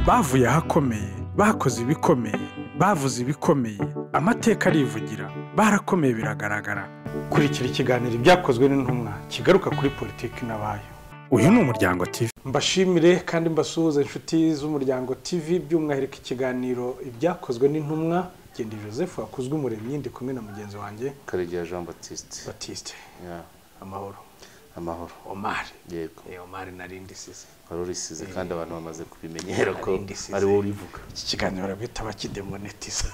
bavuye ahakomeye bakoze ibikomeye bavuze ibikomeye amateka arivugira barakomeye biragaragara kurikira ikiganiro ibyakozwe n'intumwa kigaruka kuri politiki n'abayo uyu ni umuryango TV mbashimire kandi mbasuhuze inshuti z'umuryango TV by'umwihariko ikiganiro ibyakozwe n'intumwa genda joseph wakuzwe umuremyi ndi kumwe na mugenzi wanjye karegeya jean batiste batiste Yeah, amahoro amahoro omar yego Eh, omar narindi size wari urisize kandi abantu bamaze kubimenyera ko Narindi isize. ari wowe urivuga iki kiganiro barabwita bakidemonetiza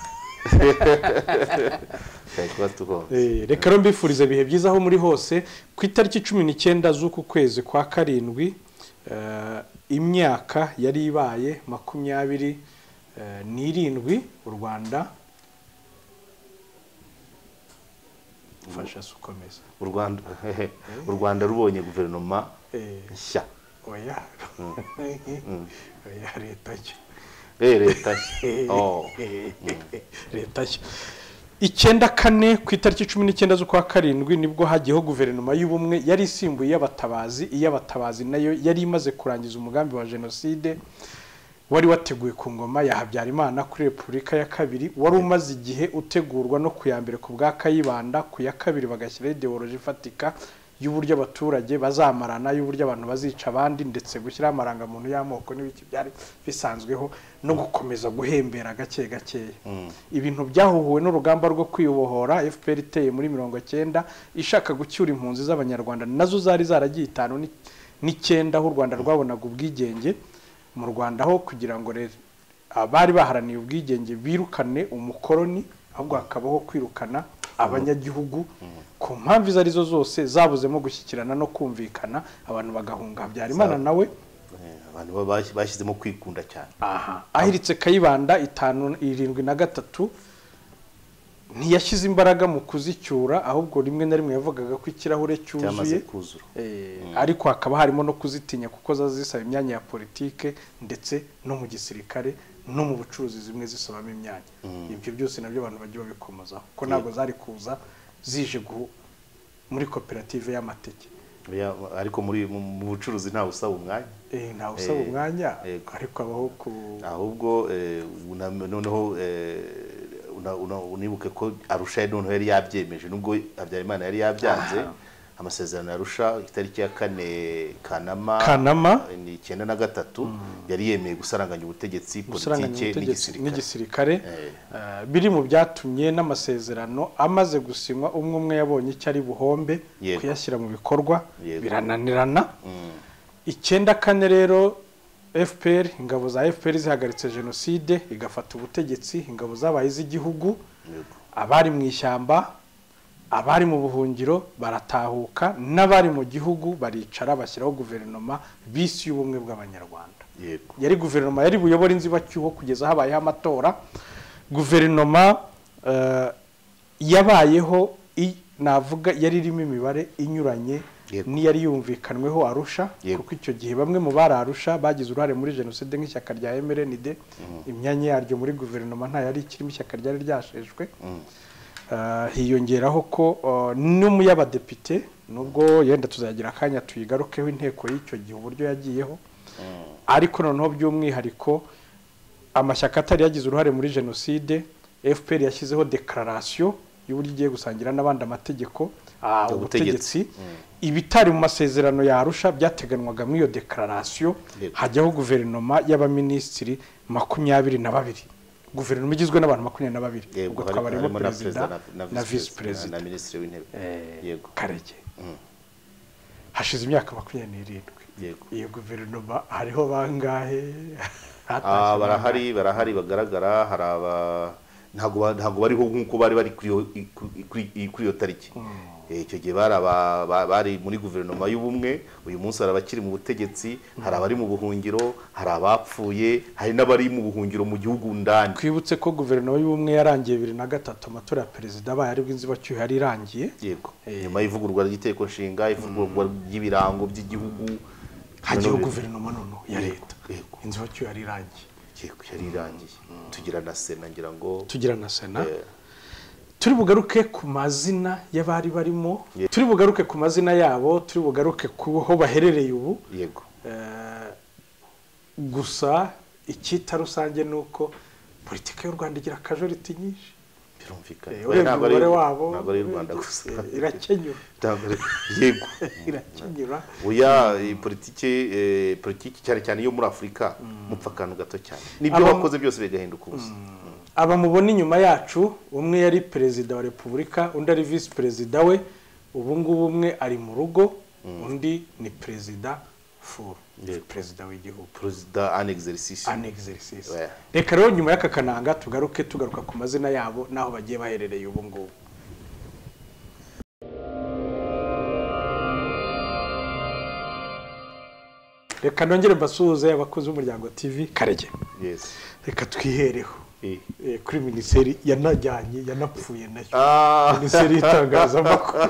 twari kuba tugombye Eh, reka rero mbifuriza ibihe byiza aho muri hose ku itariki cumi n'icyenda z'uku kwezi kwa karindwi eh, imyaka yari ibaye makumyabiri eh, n'irindwi u rwanda ufasha se ukomeza u rwanda u rwanda rubonye guverinoma Eh, nshya oya oya leta nshya eh leta nshya Oh. leta nshya icyenda kane ku itariki cumi n'icyenda z'ukwa karindwi nibwo hajyaho guverinoma y'ubumwe yari isimbuye iy'abatabazi iy'abatabazi nayo yari imaze kurangiza umugambi wa jenoside wari wateguwe ku ngoma ya habyarimana kuri repubulika ya kabiri wari umaze igihe utegurwa no ku ya mbere ku bwa kayibanda ku ya kabiri bagashyiraho ideoloji ifatika y'uburyo abaturage bazamarana y'uburyo abantu bazica abandi ndetse gushyiraho amarangamuntu y'amoko n'ibiki byari bisanzweho no gukomeza guhembera gake gakeya ibintu byahuhuwe n'urugamba rwo kwibohora fpr iteye muri mirongo cyenda ishaka gucyura impunzi z'abanyarwanda nazo zari zaragiye itanu ni- n'icyenda aho u rwanda rwabonaga ubwigenge mu rwanda ho kugira ngo rero abari baharaniye ubwigenge birukane umukoroni ahubwo hakabaho kwirukana abanyagihugu ku mpamvu izo arizo zose zabuzemo gushyikirana no kumvikana abantu bagahunga habyarimana nawe Eh, abantu baba bashyi- bashyizemo kwikunda cyane aha ahiritse kayibanda itanu irindwi na gatatu ntiyashyize imbaraga mu kuzicyura ahubwo rimwe na rimwe yavugaga ko ikirahure cyamaze cyuzuye kuzura Eh, ariko hakaba harimo no kuzitinya kuko ziba zisaba imyanya ya politike ndetse no mu gisirikare no mu bucuruzi zimwe zisabamo imyanya ibyo byose nabyo abantu bagiye babikomozaho kuko ntabwo zari kuza zije gu- muri koperative y'amateke Ya- ariko muri mu mu bucuruzi ntawe usaba umwanya Eh, ntawe usaba Eh, umwanya yego. ariko abaho ku ahubwo eh, una- noneho eh, una- una- unibuke ko arusha yari noneho yari yabyemeje nubwo habyarimana yari yabyanze amasezerano ya arusha itariki ya kane kanama Kanama. eh, ni icyenda na gatatu yari yemeye gusaranganya ubutegetsi gusaranganya politike ubutegetsi n'igisirikare n'igisirikare Eh. Eh, biri mu byatumye n'amasezerano amaze gusinywa umwe umwe yabonye icyo ari buhombe Yego. kuyashyira mu bikorwa Yego. birananirana icyenda kane rero fpr ingabo za fpr zihagaritse jenoside igafata ubutegetsi ingabo zabaye iz'igihugu Yego. abari mu ishyamba abari mu buhungiro baratahuka n'abari mu gihugu baricara bashyiraho guverinoma bisi y'ubumwe bw'abanyarwanda yego yari guverinoma yari buyobora inzibacyuho kugeza habayeho amatora guverinoma eh, yabayeho i- navuga yari irimo imibare inyuranye Yego. n'iyari yumvikanweho arusha Yego. kuko icyo gihe bamwe mu bari arusha bagize uruhare muri jenoside nk'ishyaka rya mrnd imyanya yaryo muri guverinoma nta yari ikirimo ishyaka ryari ryashejwe Eh, hiyongeraho ko eh, n'umu y'abadepite nubwo yenda tuzagira akanya tuyigarukeho inteko y'icyo gihe uburyo yagiyeho ariko noneho by'umwihariko amashyaka atari yagize uruhare muri jenoside fpr yashyizeho dekararasiyo y'uburyo igiye gusangira n'abandi amategeko ah, ubutegetsi Ubutegetsi. ibitari mu masezerano yarusha byateganwaga muri iyo dekararasiyo Yego. hajyaho guverinoma y'abaminisitiri makumyabiri na babiri guverinoma igizwe n'abantu makumyabiri na babiri ubwo yego twaba hari- harimo harimo na perezida perezida na- na na visi visi perezida na minisitiri w'intebe yego karege hashize imyaka makumyabiri n'irindwi Yego. iyo guverinoma hariho bangahe Ah, Hatashye bangahe? barahari barahari bagaragara hari aba ntabwo ba- ntabwo bariho nk'uko bari bari kuri iyo- i- ku- i- kuri i- kuri iyo tariki Eh, icyo gihe bari aba- ba- bari muri guverinoma y'ubumwe uyu munsi hari abakiri mu butegetsi hari abari mu buhungiro hari abapfuye hari n'abari mu buhungiro mu gihugu ndani twibutse ko guverinoma y'ubumwe yarangiye bibiri na gatatu amatora ya perezida abaye aribwo inzibacyuho yari irangiye yego nyuma y'ivugururwa ry'itegeko nshinga ivugururwa ry'ibirango by'igihugu hajyaho Noneho- guverinoma noneho ya leta yego. inzibacyuho yari irangiye yego yari irangiye tugira na sena ngira ngo tugira na sena Eh. turi bugaruke ku mazina y'abari barimo turi bugaruke ku mazina yabo turi bugaruke ku ho baherereye ubu yego Eh, gusa icyita rusange ni uko politiki y'u rwanda igira akajoriti nyinshi birumvikana Eh, Oya, urebye ntabwo ari- umubare wabo ntabwo ari iy'u rwanda gusa eh, irakenyura Ntabwo ari- yego irakenyura oya iyi politiki eh, politiki cyane cyane yo muri afurika mupfa akantu gato cyane nibyo Aba- wakoze byose bigahinduka ubusa aba mubona inyuma yacu umwe yari perezida wa repubulika undi ari visi perezida we ubu ngubu umwe ari mu rugo undi ni perezida furu Yego. perezida w'igihugu perezida an exercice an exercise Yeah. reka rero nyuma y'aka kananga tugaruke tugaruka ku mazina yabo n'aho bagiye baherereye ubu ngubu reka nongere mbasuhuze abakozi b'umuryango tv karege yes reka twihereho Eh. eh, kuri minisiteri yanajyanye yanapfuye nayo Ah. minisiteri y'itangazamakuru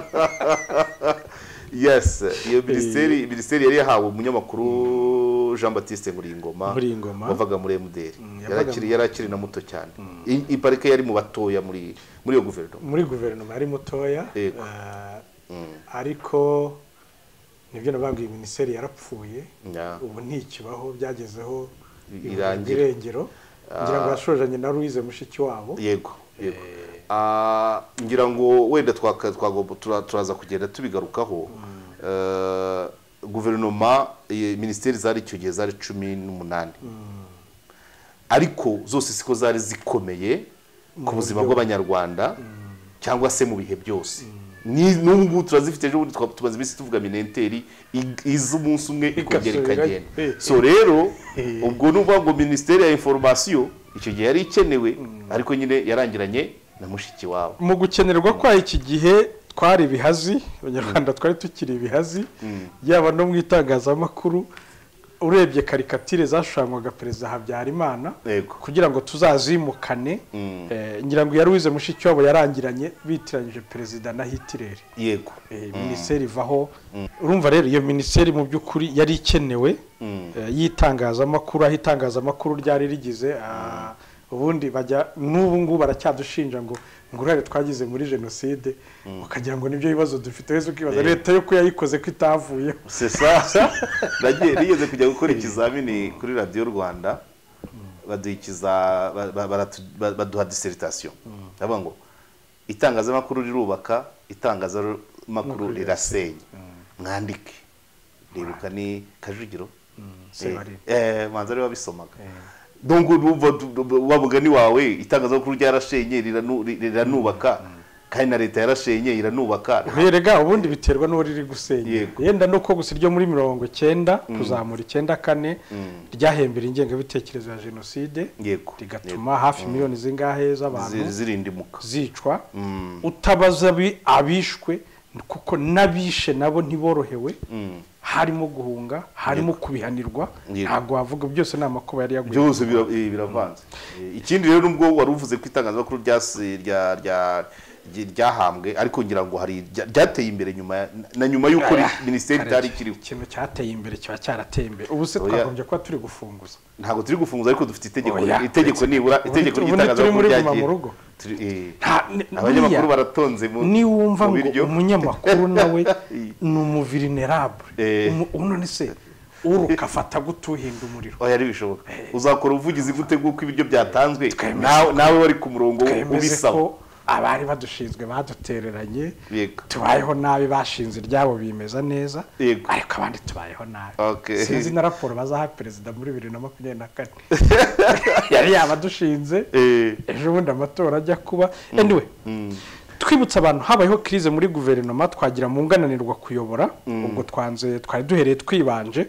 yes iyo minisiteri minisiteri yari yahawe umunyamakuru jean batiste nkuriyingoma Nkuriyingoma. wavaga muri mdr yavaga yari akiri yari akiri na muto cyane I- i parike yari mu batoya muri muri iyo guverinoma muri guverinoma yari mutoya Yego. eh, ariko nibyo nababwiye minisiteri yarapfuye Ya. ubu ntikibaho byagezeho I- irangira irangira. irengero ngira ngo yashoranye na louise mushiki wabo yego yego Ah, ngira ngo wenda twaka- twagomba- tura- turaza kugenda tubigarukaho Eh, guverinoma eh, minisiteri zari icyo gihe zari cumi n'umunani ariko zose siko zari zikomeye ku buzima bw'abanyarwanda cyangwa se mu bihe byose Ni- n'ubu ngubu turazifite ejo bundi twa- tumaze iminsi tuvuga minenteri ig- iza umunsi umwe ikongera Igasubira- ikagenda Eh. so rero ubwo ni ukuvuga ngo minisiteri ya inforomasiyo icyo gihe yari ikenewe ariko nyine yarangiranye na mushiki wabo mu gukenerwa kwa iki gihe twari ibihazi abanyarwanda twari tukiri ibihazi yaba no mu itangazamakuru urebye karikatire zashushanywaga perezida habyarimana Yego. kugira ngo tuzazimukane eh, ngira ngo iya louise mushikiwabo yarangiranye bitiranyije perezida na hitireri yego Eh, minisiteri ivaho urumva rero iyo minisiteri mu by'ukuri yari ikenewe eh, y'itangazamakuru aho itangazamakuru ryari rigize ah, ubundi bajya n'ubu ngubu baracyadushinja ngo ngo uruhare twagize muri jenoside ukagira ngo nibyo bibazo dufite wese ukibaza Eh. leta yo ko yayikoze ko itavuyeho sesa nagiye nigeze kujya gukora ikizamini kuri radiyo rwanda baduhikiza baduha diseritation ndavuga ngo itangazamakuru rirubaka itangazamakuru rirasenya mwandike ribuka ni kajugiro Sebarira. Eh, manza ariwe wabisomaga donc urumva du- du- wa mugani wawe itangazamakuru ryarashenye riranu- riranubaka kandi na leta yarashenye iranubaka rega ubundi biterwa n'uwo riri gusenya Yego. yenda no ko gusa iryo muri mirongo icyenda kuzamura icyenda kane ryahembera ingengabitekerezo ya jenoside yego rigatuma hafi miliyoni zingahe z'abantu Zi- zirindimuka zicwa utabaza abi- abishwe kuko n'abishe nabo ntiborohewe harimo guhunga harimo kubihanirwa Yego. ntabwo wavuga byose ni amakuba yari yaguye byose bira- eh, biravanze Eh, ikindi rero nubwo wari uvuze ko itangazamakuru ryasi- rya- rya- rya- ryahambwe ariko ngira ngo hari rya- ryateye imbere nyuma ya- na nyuma y'uko ri- minisiteri itari ikiriho ikintu cyateye imbere kiba cyarateye imbere ubu se Oya. twagombye kuba turi gufunguza ntabwo turi gufunguza ariko dufite itegeko Oya. itegeko nibura Ubu itegeko ni- ubu ni turi muri ry'itangazamakuru guma mu rugo. Turi- eh, Nta- ni- abanyamakuru buriya, baratonze mu niwumva mu ngo biryo. umunyamakuru nawe Eh. ni umuvirinerabre Eh. umu- none se uruka afata gutuhinda umuriro oya ntibishoboka uzakora ubuvugizi gute bw'uko ibiryo byatanzwe Twemeze nawe nawe wari ku murongo twemeze ubisaba ko abari badushinzwe badutereranye Yego. tubayeho nabi bashinze iryabo bimeza neza Yego. ariko abandi tubayeho nabi Okay. sinzi na raporo bazaha perezida muri bibiri na makumyabiri na kane yari yabadushinze Eh. ejo bundi amatora ajya kuba anyway twibutsa abantu habayeho crise muri guverinoma twagira mu ngananirwa kuyobora ubwo twanze twari duhereye twibanje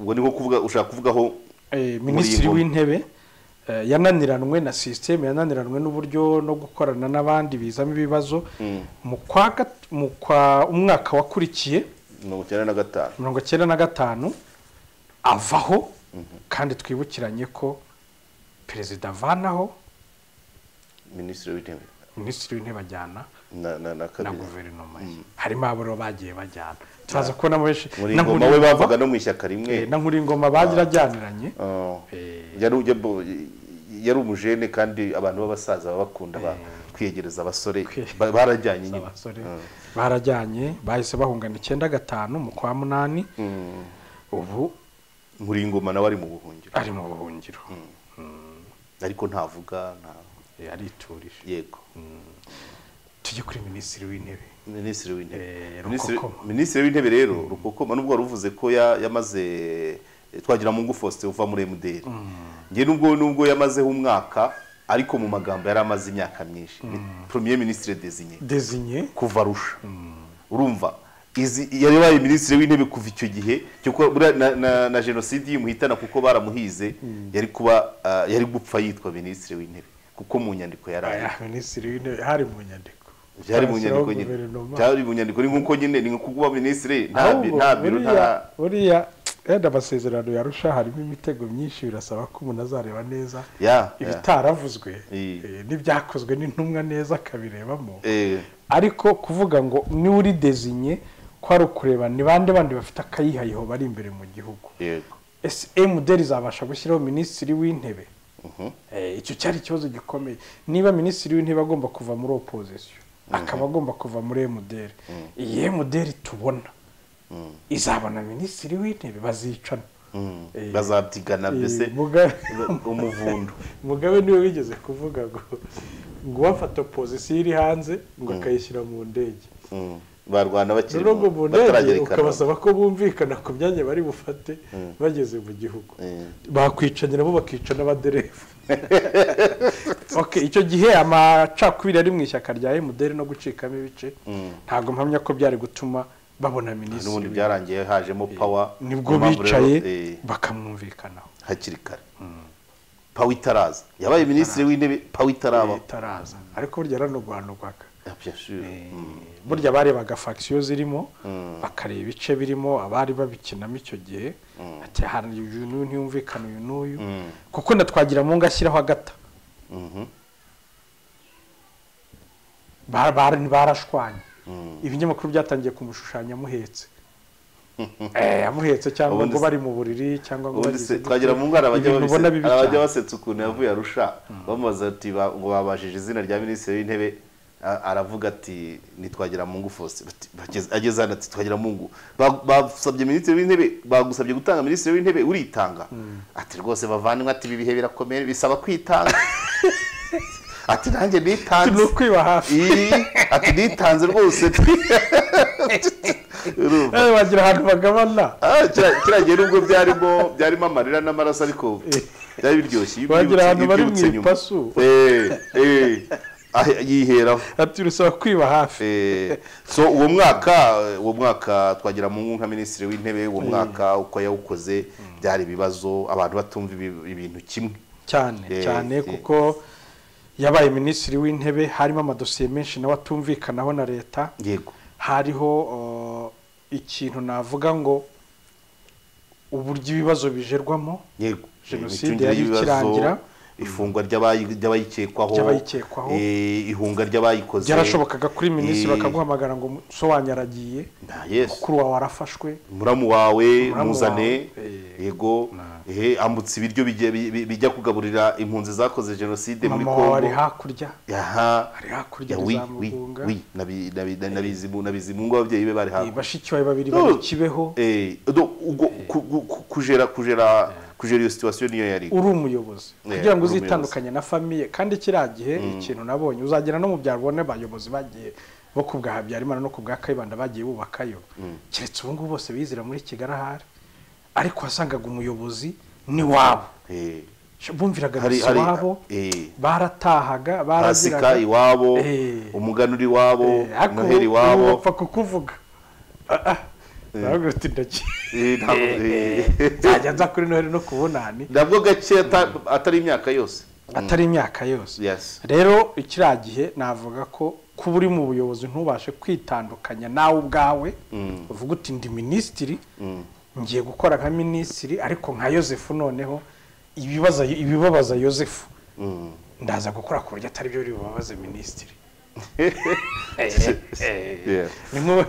ubwo ni nko kuvuga ushaka kuvugaho Eh, minisitiri Muri iyi w'intebe eh, yananiranwe na sisiteme yananiranwe n'uburyo no gukorana n'abandi bizamo ibibazo mu kwa gat- mu kwa umwaka wakurikiye mirongo icyenda na gatanu mirongo cyenda na gatanu avaho kandi twibukiranye ko perezida avanaho minisitiri w'intebe minisitiri w'intebe ajyana na na na na kabiri guverinoma ye harimo abo rero bagiye bajyana turaza kubonamo benshi muri na ngoma we Nkuringoma- bavaga no mu ishyaka eh, rimwe na nkuringoma bagira ajyaniranye Oh. Eh. yari ujya bo- yari umujene kandi abantu b'abasaza baba bakunda ba- kwiyegereza abasore Kwiyegereza ba- barajyanye nyine abasore barajyanye bahise bahungana icyenda gatanu mu kwa munani ubu nkuringoma nawe ari mu buhungiro ari mu buhungiro ariko ntavuga nta- Eh, ariturije yego tujye kuri minisitiri w'intebe minisitiri w'intebe Eh, Minisitiri- Rukokoma. minisitiri w'intebe rero rukokoma nubwo wari uvuze ko ya- yamaze twagira mungu faustin uva muri mdr njye nubwo nubwo yamazeho umwaka ariko mu magambo yari amaze imyaka myinshi Ni premier ministre désigné desinye kuva rusha urumva izi yari yabaye minisitiri w'intebe kuva icyo gihe cyuko buriya na, na, na jenoside yimuhitana kuko baramuhize yari kuba ah, yari gupfa yitwa minisitiri w'intebe kuko mu nyandiko yari ari minisitiri w'intebe hari mu nyandiko byari mu Bashyiraho nyandiko nyine guverinoma. byari mu nyandiko ni nk'uko nyine ni nko kuba minisitiri nta bi- Ahubwo nta biro nta buriya- buriya yenda amasezerano yarusha harimo imitego myinshi birasaba ko umuntu azareba neza ya ya. ibitaravuzwe Iyi. eh, n'ibyakozwe n'intumwa neza akabirebamo Eh, ariko kuvuga ngo niba uri desinye ko ari ukureba ni bande bandi bafite akayihayiho bari imbere mu gihugu yego ese emuderi izabasha gushyiraho minisitiri w'intebe Mhm. Eh, icyo cyari ikibazo gikomeye niba minisitiri w'intebe agomba kuva muri opozisiyo akaba agomba kuva muri emuderi iyi emuderi tubona izabona minisitiri w'intebe bazicana Mm. bazabyigana mbese Eh, muga- umuvundo mugabe niwe wigeze kuvuga ngo ngo uwafata opozisiyo iri hanze ngo akayishyira mu ndege Mm. barwana bakiri rero ngo mu mu- ndege bataragerekana ukabasaba ko bumvikana ku myanya bari bufate bageze mu gihugu Eh. bakwicanyi nabo bakica n'abadereva Ok, icyo gihe amacakubiri ari mu ishyaka rya emuderi no gucikamo ibice ntabwo mpamya ko byari gutuma babona n'ubundi minisitiri byarangiye hajemo pawa nibwo Impamvu rero, bicaye eh, bakamwumvikanaho hakiri kare pawa itaraza yabaye minisitiri w'intebe pawa itaraba itaraza ariko burya yaranoganurwaga Ah, bien sûr. Mm. burya barebaga fagisiyo zirimo bakareba ibice birimo abari babikinamo icyo gihe ati hari uyu n'uyu ntiyumvikana uyu n'uyu kuko na twagiramungu ashyiraho agata Mhm. Ba- ba- barashwanye ibinyamakuru byatangiye kumushushanya amuhetse Eh, amuhetse cyangwa Ubundi ngo se- bari mu buriri cyangwa ngo ubundi bagize se gute. twagira mu ngara abajya Ibintu ubona bibi abajya cyane. basetsa ukuntu yavuye arusha bamubaza ati ba- ngo babajije izina rya minisitiri w'intebe a- aravuga ati nitwagira mungu fose ageze hano ati twagira mungu Ba- basabye minisitiri w'intebe bagusabye gutanga minisitiri w'intebe uritanga ati rwose bavandimwe ati ibi bihe birakomeye bisaba kwitanga ati nanjye nitanze ni ukwiba hafi Ii, ati nitanze rwose Urumva? Eh, wagira ahantu bagabana Ah, kira- kiriya gihe nubwo byarimo byarimo amarira n'amaraso ariko byari biryoshye iyo Wagira ubyibutse- ahantu iyo bari mu ubyibutse nyuma. ipasu. Eh, eh, ah, yiheraho ati rusaba kwiba hafi Eh, so uwo mwaka uwo mwaka twagira mungu nka minisitiri w'intebe uwo mwaka uko yawukoze byari ibibazo abantu batumva ibi- ibintu kimwe cyane Eh, cyane eh. kuko yabaye minisitiri w'intebe harimo amadosiye menshi nawe atumvikanaho na leta yego hariho uh, ikintu navuga ngo uburyo ibibazo bijerwamo yego Jenoside Imicungire yari y'ibibazo, ikirangira. ifungwa ry'abayi- ry'abayikekwaho Ry'abayikekwaho. eh, ihunga ry'abayikoze byarashobokaga kuri minisitiri Eh. bakaguhamagara ngo so wanyaragiye Nta Yesu. mukuru wawe arafashwe muramu wawe Muramu muzane wawe, eh, yego eh, ambutse ibiryo bijya- bi- bi- bijya kugaburira impunzi zakoze jenoside muri mama wawe ari kongo hakurya aha ari hakurya Ya, wi- wi- rizamugunga wi. Nabi- nabi- na- nabizimu- nabizimungu ababyeyi be bari Eh, hakurya bashiki bawe babiri No. bari kibeho Eh, do- ubwo ku- ku- ku- kujera kujera kujera iyo situwasiyo niyo yari uri umuyobozi Yeah, kugira ngo uri uzitandukanye na famiye kandi kiriya gihe ikintu nabonye uzagera no mu byaro ubone abayobozi bagiye bo ku bwa habyarimana no ku bwa kayibanda bagiye bubakayo keretse ubu ngubu bose bizira muri kigali ahari ariko wasangaga umuyobozi ni wabo Eh, bumviraga hari- gusa hari- iwabo eh, baratahaga baraziraga pasika iwabo Eh. umuganura iwabo Eh, ariko noheli ubu- ubu iwabo bapfa kukuvuga Ah, ah. Baravuga bati, "Ndaki- Eh, ntabwo- eh. nzajya nza kuri noheli no ku bunani nabwo gake ata- atari imyaka yose atari imyaka yose Yes. rero kiriya gihe navuga ko kuba uri mu buyobozi ntubashe kwitandukanya nawe ubwawe uvuga uti ndi minisitiri ngiye gukora nka minisitiri ariko nka yosefu noneho ibibaza ibibabaza yosefu ndaza gukora ku buryo atari byo biri bubabaze minisitiri Yeah. nimwe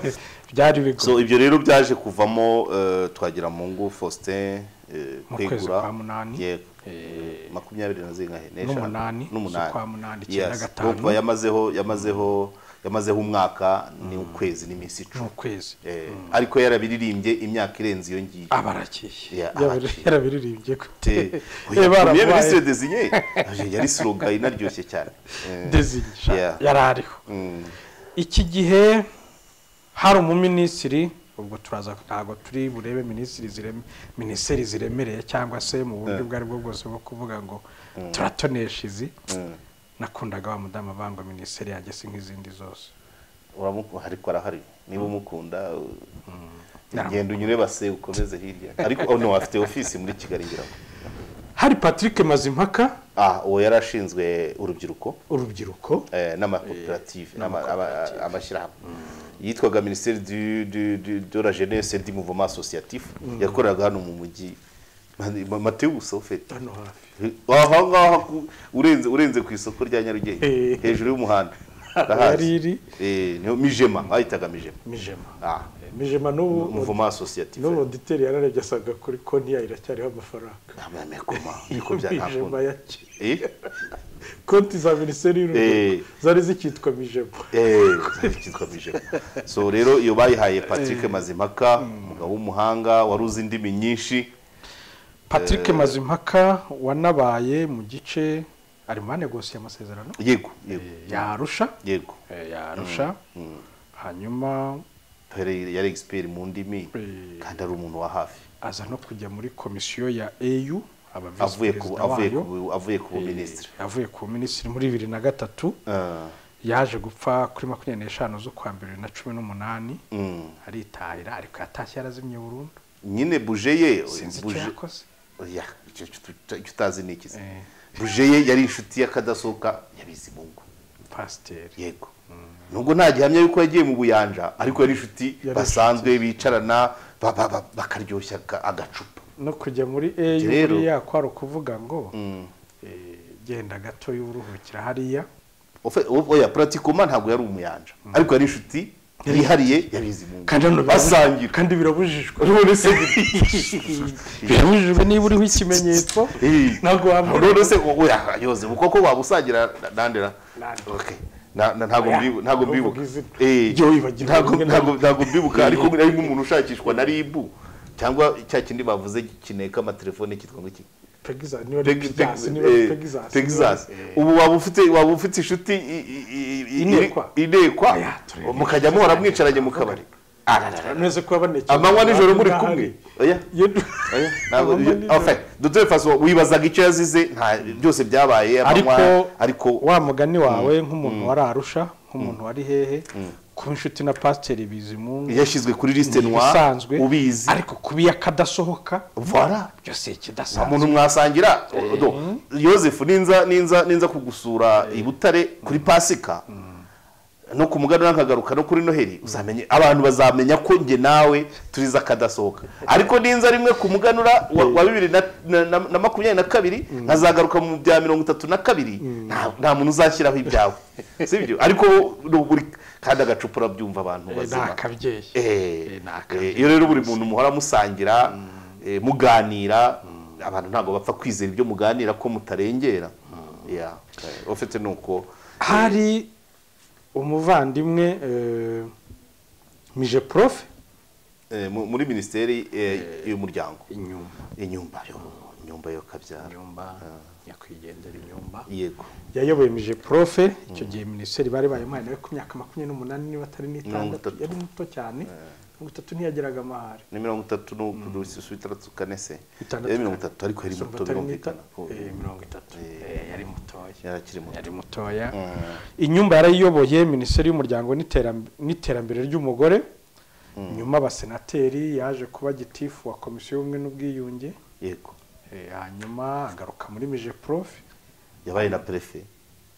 byari bigoye so ibyo rero byaje kuvamo eh, twagira mungu faustin eh, Mu kwezi Kwegura. kwa munani. yego Eh, makumyabiri na zingahe N'umunani, z'ukwa munani, icyenda gatanu. n'umunani yamazeho yamazeho yamazeho umwaka ni ukwezi n'iminsi icumi ukwezi Eh, ariko yarabiririmbye imyaka irenze iyo ngiyo aba arakeye Ya, Yarabiri- arakeye. yarabiririmbye ko te Eh, oya baramubaye. minisitiri desinye yari siroga inaryoshye cyane Eh, dezingisha Yeah. yari ariho mm, iki gihe hari umuminisitiri ubwo turaza ntabwo turi burebe minisitiri zireme minisiteri ziremereye cyangwa se mu buryo ubwo ari bwo bwose bwo kuvuga ngo turatonesha izi mm. nakundaga wa mudamu bangwa minisiteri yagese nk'izindi zose uramuku- ariko arahari niba umukunda uh, genda unyure base ukomeze hirya ariko oh, no afite ofisi muri kigali ngira ngo hari patrick mazimpaka ah uwo yari ashinzwe urubyiruko urubyiruko eh, n'amakoperative n'ama- aba- amashyirahamwe yitwaga minisiteri du- du- du- de la jeunesse et du mouvement associatif yakoreraga hano mu mujyi mateo busofeti hano hafi aha ngaha ku- urenze urenze ku isoko rya nyarugenge Eh. hejuru y'umuhanda yari ndahazi iri Eh, niho mijema bahitaga mijema mijema ah mijema n'ubu mouvement associatif n'ubu oditeri yararebye asaga kuri konti yayo iracyariho amafaranga namwe koma niko mijema byakunda yake eh konti za minisiteri Eh. y'urubyiruko zari zikitwa mijema Eh, kitwa bijema so rero iyo bayihaye Patrick Mazimpaka umugabo w'umuhanga wari uzi indimi nyinshi patrick mazimpaka wanabaye mu gice ari mu banegosiye amasezerano yego yego yarusha yego yarusha hanyuma Yari- yari expert mu ndimi Eh. kandi ari umuntu wa hafi aza no kujya muri komisiyo ya au aba visi avuye ku perezida avuye wayo ku avuye ku Eh, buminisitiri avuye ku minisitiri muri bibiri na gatatu Ah, yaje gupfa kuri makumyabiri n'eshanu z'ukwa mbere bibiri na cumi n'umunani mm. aritahira ariko yatashye yarazimye burundu nyine buje ye sinzi icyo buje yakoze oya icyo icyo tuta- icyo utazi ni iki se? Eh. buje ye yari inshuti y'akadasohoka yabizi mungu pasiteri yego nubwo nta gihamya yuko yagiye mu buyanja ariko yari inshuti Yari basanzwe bicarana ba- ba- ba- bakaryoshya aga- agacupa no kujya muri au Rero- buriya kwari ukuvuga ngo eh, genda gato y'uruhukira hariya Ofe- o- oya pratikoma ntabwo yari umuyanja ariko yari inshuti yihariye yabizi mungu kandi hano birabu- basangira kandi birabujijwe birabujijwe niba uriho ikimenyetso Eh. ntabwo wabura none se oya yoze uko ko wabusangira nandera Nande. Okay. Na- na- ntabwo Oya, mbibu- ntabwo ntuvuge mbibuka izina. Eh, Jya wibagirwa ntabwo- rimwe na ntabwo- rimwe. ntabwo mbibuka ariko ari nk'umuntu ushakishwa na ribu cyangwa cya kindi bavuze kineka amatelefone kitwa ngo iki Pegasus, niba ari Peg- Pegasus, Peg- niba ari eh, Pegasus, Texas niba ari- ubu waba ufite waba ufite inshuti i- i- i- i- Inekwa. iri- inekwa Oya, turebe. mukajya muhora mwicaranye mu kabari Uretse kuba banekeye. amanywa nijoro muri Ahari. kumwe oya Iyo du- oya ntabwo Amanywa nijoro. enfin dutore faso wibazaga icyo yazize nta byose byabaye amanywa ariko ariko wa mugani wawe nk'umuntu wari arusha nk'umuntu wari hehe kuba inshuti na pasiteri bizimungu yashyizwe kuri lisite ni noire ibisanzwe ubizi ariko kuba iyo akadasohoka Voilà. byose nta ikidasanzwe muntu mwasangira Odo, yosefu ninza ninza ninza kugusura i butare kuri pasika no ku muganura nkagaruka no kuri noheli uzamenye abantu bazamenya ko njye nawe turiza akadasohoka ariko ninza rimwe ku muganura wa- wa bibiri na- na- na na makumyabiri na kabiri nkazagaruka mu bya mirongo itatu na kabiri nta- nta muntu uzashyiraho ibyawe sibyo ariko no buri kandi agacupa urabyumva abantu Eh, ni bazima akabyeyi Eh, ni eh, akabyeyi iyo rero buri muntu muhora musangira eh, muganira abantu ntabwo bapfa kwizera ibyo muganira ko mutarengera Yeah. Eh, ufite ni uko hari umuvandimwe eh, mije profe eh, mu- muri minisiteri eh, y'umuryango inyuma inyumba yo inyumba yo kabyara inyumba nyakwigendera inyumba yego yayoboye mije profe icyo gihe minisiteri bari bayimuhaye nawe ku myaka makumyabiri n'umunani niba atari Mirongo n'itandatu itatu. yari muto cyane mirongo itatu ntiyageraga amahari ni mirongo itatu n'udususu itandatu kane se Itandatu Eh, mirongo itatu ariko yari So, muto batari n'ita- birumvikana ko eh, mirongo itatu Eh, yari mutoya yari akiri muto yari mutoya inyumba yarayiyoboye minisiteri y'umuryango n'iteramb- n'iterambere ry'umugore nyuma abasenateri yaje kuba gitifu wa komisiyo y'ubumwe n'ubwiyunge yego Eh, hanyuma agaruka muri mije profe yabaye na perefe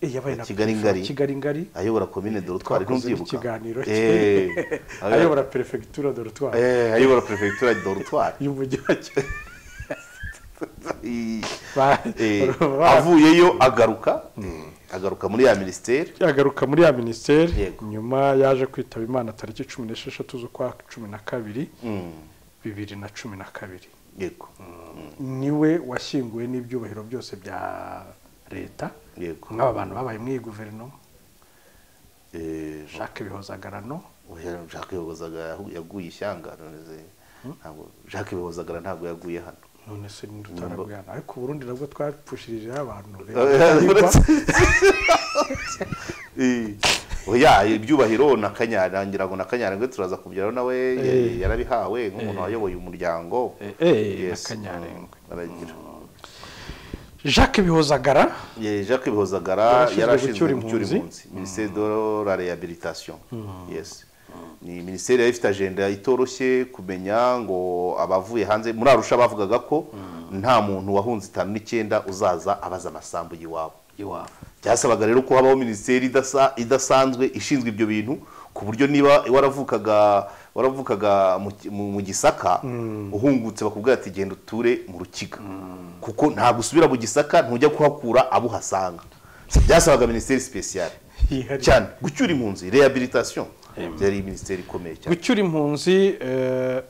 Eh, yabaye na Kigali Perefe wa ngari. Kigali ngari ayobora komine dorotwari twakoze ntubyibuka ikiganiro Eh, ayobora perefegitura dore twari Eh, ayobora perefegitura ya dorotwari y'umujyi wa Kigali I- Ba- eh, ba- avuyeyo agaruka agaruka muri ya minisiteri yagaruka muri ya minisiteri Yego. nyuma yaje kwitaba imana tariki cumi n'esheshatu z'ukwa cumi na kabiri bibiri na cumi na kabiri yego niwe washyinguwe n'ibyubahiro byose bya leta yego nk'aba bantu babaye muri iyi guverinoma Eh, jacques bihozagarano oya, jacques bihozagara yaguye ishyanga none se, ntabwo jacques bihozagara ntabwo yaguye hano none se ntidutarabwana ariko uburundi nabwo twapfushirijeho abantu Eh, oya ibyubahiro na kanyana ngira ngo na kanyana ngo turaza kubyara nawe yari- yarabihawe nk'umuntu wayoboye umuryango Eh, eh, Yes, na Kanyarengwe. mm, aragira jacques bihozagara Ye, Jacques Bihozagara Yarashinzwe yarashinzwe gucyura gucyura impunzi. impunzi minisiteri de la rehabilitation yes ni minisiteri yari ifite agenda itoroshye kumenya ngo abavuye hanze muri arusha bavugaga ko nta muntu wahunze itanu n'icyenda uzaza abaza amasambu y'iwabo iwabo byasabaga rero ko habaho minisiteri idasa- idasanzwe ishinzwe ibyo bintu ku buryo niba waravukaga waravukaga mu ki- mu mu gisaka uhungutse bakubwira ati genda uture mu rukiga kuko ntabwo usubira mu gisaka ntujya kuhakura abo uhasanga byasabaga minisiteri sipesiyare Yihariye. cyane gucyura impunzi rehabilitation byari minisiteri ikomeye cyane gucyura impunzi eh,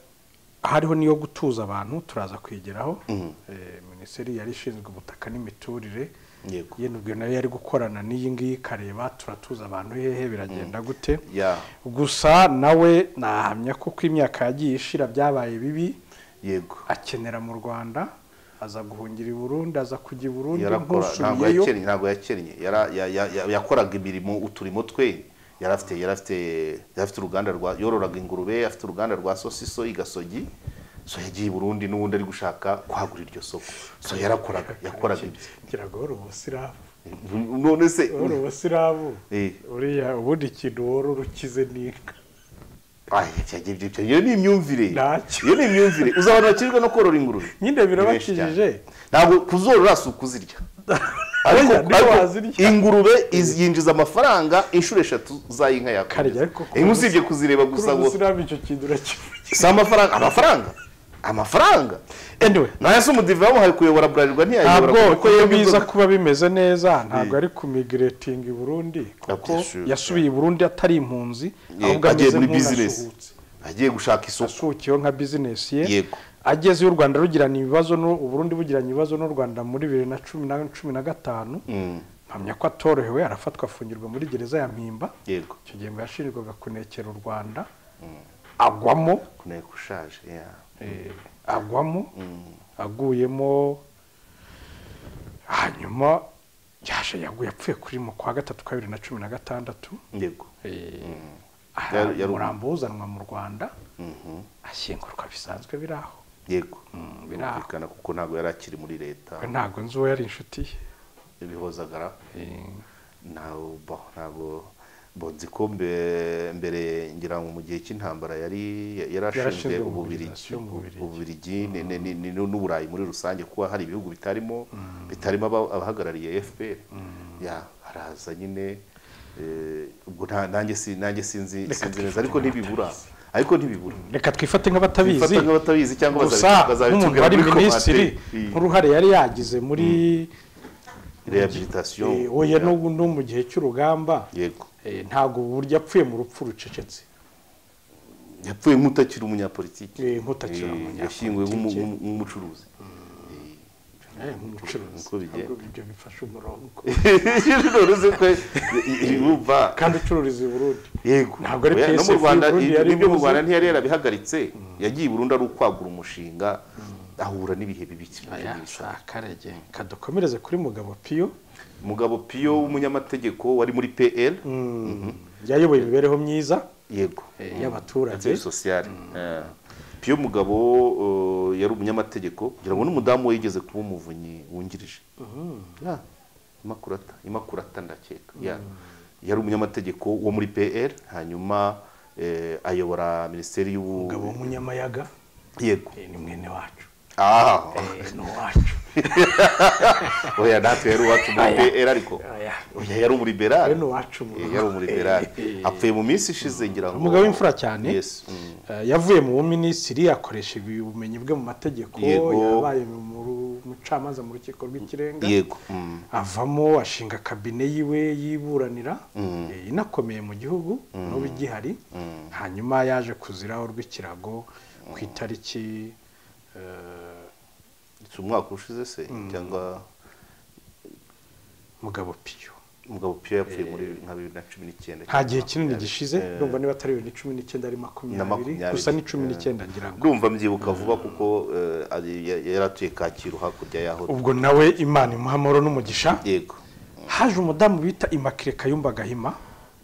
hariho n'iyo gutuza abantu turaza kwigeraho Eh, minisiteri yari ishinzwe ubutaka n'imiturire Yego. yenubwiwe nayo yari gukorana n'iyi ngiyi ikareba turatuza abantu hehe biragenda gute Ya. gusa nawe nahamya ko uko imyaka yagiye ishira byabaye bibi yego akenera mu rwanda aza guhungira i burundi aza kujya i burundi yarakora ntabwo nkusubiyeyo yakennye ntabwo yakennye Yara- ya- ya- ya- yakoraga imirimo uturimo twe yarafite yarafite yarafite uruganda rwa yororaga ingurube afite uruganda rwa sosiso igasogi so yagiye i burundi n'ubundi ari gushaka kwagura iryo soko so yarakoraga yakoraga ibye ngira wari ubusiramu none se wari ubusiramu Eh. uriya ubundi ikintu wari urukize n'inka Ay, yagiye ibyo- ibyo- iyo ni imyumvire Ntacyo. iyo ni imyumvire uzi abantu bakijwe no korora ingurube Nyine Ni benshi birabakijije. cyane. ntabwo kuzorora si ukuzirya ariko Harya niba ariko wazirya. ingurube iz- yinjiza amafaranga inshuro eshatu z'ayinka Harya yawe ariko ku inka usibye kuzireba kuri gusa ubu ngo sinabi icyo kintu urakivugira si amafaranga amafaranga amafaranga anyway nayo se umudive bamuhaye kuyobora burarirwa ntiyayobora ntabwo kuko uko iyo yabwiza biza kuba bimeze neza ntabwo ari kumigiretinga i burundi kuko Absolute. yasubiye i burundi atari impunzi Yego, ahubwo agiye ameze muri business nk'unasuhutse agiye gushaka isoko asuhukiyeho nka bizinesi ye Yego. ageze iyo u rwanda rugirana ibibazo n'u- u burundi bugiranye ibibazo n'u rwanda muri bibiri na cumi na cumi na gatanu mpamya ko atorohewe arafatwa afungirwa muri gereza ya mpimba yego icyo gihe ngo yashinjwaga kunekera u rwanda agwamo kuneka ushaje yeah. Eh, agwamo aguyemo hanyuma yaje yaguye apfuye kuri mu kwa gatatu ka bibiri na cumi na gatandatu yego aha Yari- yari- umurambo uzanwa mu rwanda ashyingurwa bisanzwe biri aho yego biri aho birumvikana kuko ntabwo yari akiri muri leta ntabwo nzi uwo yari inshuti ye bihozagara Eh, ntago bo ntago bo nzi ko mbe- mbere ngira ngo mu gihe cy'intambara yari yarashinzwe Yarashinzwe mu ububirigi Bubiligi, mu Bubiligi. ububirigi ni- ni- ni- ni- n'uburayi muri rusange kuba hari ibihugu bitarimo bitarimo aba- abahagarariye FPR ya araza nyine eh, ubwo nta- nanjye si- nanjye sinzi Reka sinzi neza ariko ntibibura ariko ntibibura reka twifate nk'abatabizi Twifate nk'abatabizi cyangwa gusa bazabi- bazabitubwira nk'umuntu wari muri komate. minisitiri Iyi nk'uruhare yari yagize muri rehabilitation eh, oya no no mu gihe cy'urugamba yego eh, ntabwo burya apfuye mu rupfu rucecetse yapfuye nk'utakiri umunyapolitiki Eh, nk'utakiri Eh, umunyapolitiki. yashyinguwe nk'umu- nk'umu- nk'umucuruzi umucuruzi Uko bigenda. Ntabwo ibyo bifasha umurongo none ko irumva kandi ucururiza i burundi yego Ntabwo ari Oya, no PSF mu Rwanda y'u Burundi ibyo yari ngibyo mu imuzi. Rwanda ntiyari yarabihagaritse yagiye i Burundi ari ukwagura umushinga ahura n'ibihe bibi cyane. akarege kadukomereze kuri mugabo piyo mugabo Pio w'umunyamategeko wari muri PL yayoboye imibereho myiza yego y'abaturage affaires sociales Eh. Pio mugabo eh, yari umunyamategeko kugira ngo n'umudamu we yigeze kuba umuvunyi wungirije Ya, imakurata imakurata ndakeka Ya. yari umunyamategeko wo muri PL hanyuma eh, ayobora minisiteri y'ubu umugabo w'umunyamayaga yego eh, ni mwene wacu ah Eh, ni uwacu oya natwe yari uwacu muri Aya. PL ariko Aya. oya yari umuliberali Yari uwacu mu- Eh, yari umuliberali apfuye mu minsi ishize ngira ngo umugabo w'imfura cyane yes mm. eh, yavuye mu buminisitiri akoresha ubumenyi bwe mu mategeko Yego. yabaye mu ru- umucamanza mu rukiko rw'ikirenga yego mm. avamo ashinga kabine yiwe yiburanira eh, inakomeye mu gihugu n'ubu igihari hanyuma yaje kuziraho rw'ikirago ku itariki eh, si umwaka ushize se cyangwa mugabo piyo umugabo piyo yapfuye muri nka bibiri na cumi n'icyenda nta gihe kinini Eh, gishize ndumva niba atari bibiri na cumi n'icyenda ari makumyabiri makumyabiri. gusa ni cumi n'icyenda ngira ngo ndumva mbyibuka vuba kuko eh, ari- ya- yari atuye kacyiru hakurya y'aho ubwo nawe imana imuha amahoro n'umugisha yego haje umudamu bita imakire kayumba gahima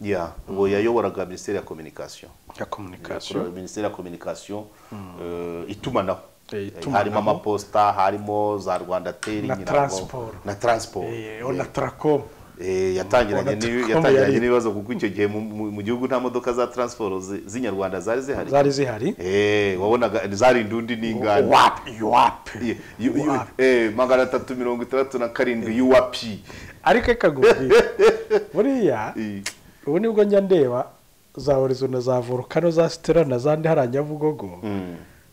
ya uwo yayoboraga minisiteri ya kominikasiyo ya komunikasiyo minisiteri ya kominikasiyo eh, itumanaho Eh, Eh, itumanaho. harimo amaposita harimo za rwanda teri Na transport. na transport Eh, ona tarakomu Eh, yatangiranye Ubona n'ibi- ko yatangiranye yari- n'ibibazo kuko icyo gihe mu- mu mu gihugu nta modoka za transport zi- z'inyarwanda zari zihari zari zihari Eh, wabonaga zari indundi n'inganda wapi iwapi Ye- yu- yu- eh, magana atatu mirongo itandatu na karindwi yuwapi ariko reka nkubwire buriya Eh, ubu nibwo njya ndeba za horizo na za volukano za sitera na zandi hariya nyabugogo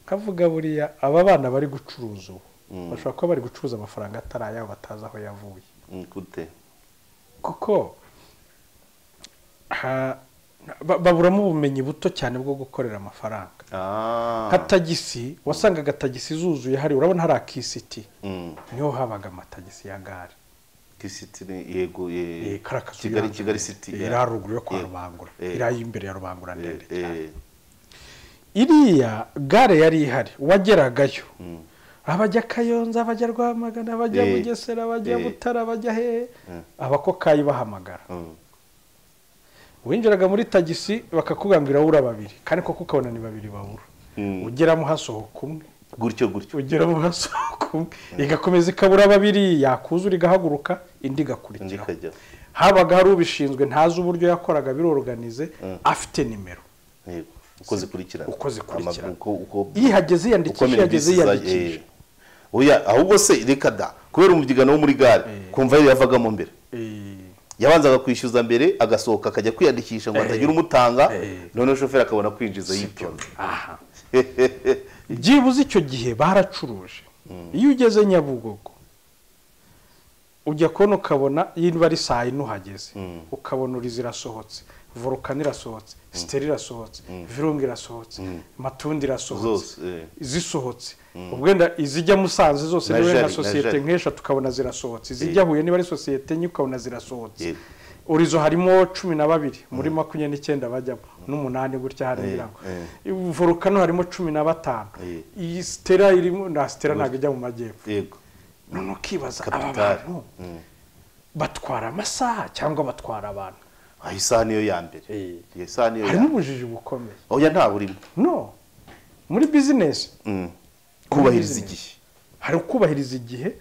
nkavuga buriya aba bana bari gucuruza ubu bashobora kuba bari gucuruza amafaranga atari ayabo batazi aho yavuye mm, gute kuko ha- ba- baburamo ubumenyi buto cyane bwo gukorera amafaranga Ah. nka tagisi wasangaga tagisi zuzuye hari urabona hari akisiti Mm. niho habaga amatagisi ya gare Kisiti ni- yego Eh, ye- kariya kazu kigali y'ihangu kigali ndende. city Eh, ya- iri haruguru yo kwa Eh, rubangura eh, iri y'imbere ya rubangura ndende eh, cyane eh, iriya gare yari ihari uwageragayo abajya kayonza abajya rwamagana abajya Eh, bugesera abajya eh. butara abajya hehe Mm. abakokayi bahamagara mm. winjiraga muri tagisi bakakubwira ngo irabura babiri kandi koko ukabona ni babiri babura Mm. ugeramo hasohoka umwe gutyo gutyo ugeramo hasohoka umwe igakomeza ikabura babiri yakuzura igahaguruka indi indi igakurikiraho ikajya habaga hari ubishinzwe ntazi uburyo yakoraga biroroganize afite nimero yego uko zikurikirana Uko zikurikirana. Ama- uko uko iyo ihageze uko yiyandikisha iyo ihageze minibisi za- yiyandikisha eh. oya ahubwo se reka da kubera umubyigano wo muri gare Eh. kumva yari yavagamo mbere Eh, yabanzaga kwishyuza mbere agasohoka akajya kwiyandikisha ngo atagira umutanga Eh. noneho shoferi akabona kwinjiza yitonze aha byibuze icyo gihe baracuruje iyo ugeze nyabugogo ujya kubona ukabona niba ari saa yine uhageze ukabona urizi irasohotse volukani irasohotse siteri irasohotse virunga irasohotse matundi irasohotse zose eh. zisohotse ubwenda izijya musanze zose Na niba ari nka Jali, na sosiyete Jali. nk'eshatu ukabona zirasohotse izijya huye niba ari sosiyete enye ukabona zirasohotse Yego. urizo harimo cumi na babiri muri makumyabiri n'icyenda bajyamo n'umunani gutya hariya volukano harimo cumi na batanu Eh. iyi sitera irimo na sitera ntabwo ijya mu majyepfo yego none ukibaza aba Capital. bantu batwara amasaha cyangwa batwara abantu aho isaha niyo ya mbere Eh. iyo saha niyo ya harimo mbere ubujiji bukomeye oya nta burimo no muri bizinesi Mm. kubahiriza Business. igihe hari ukubahiriza igihe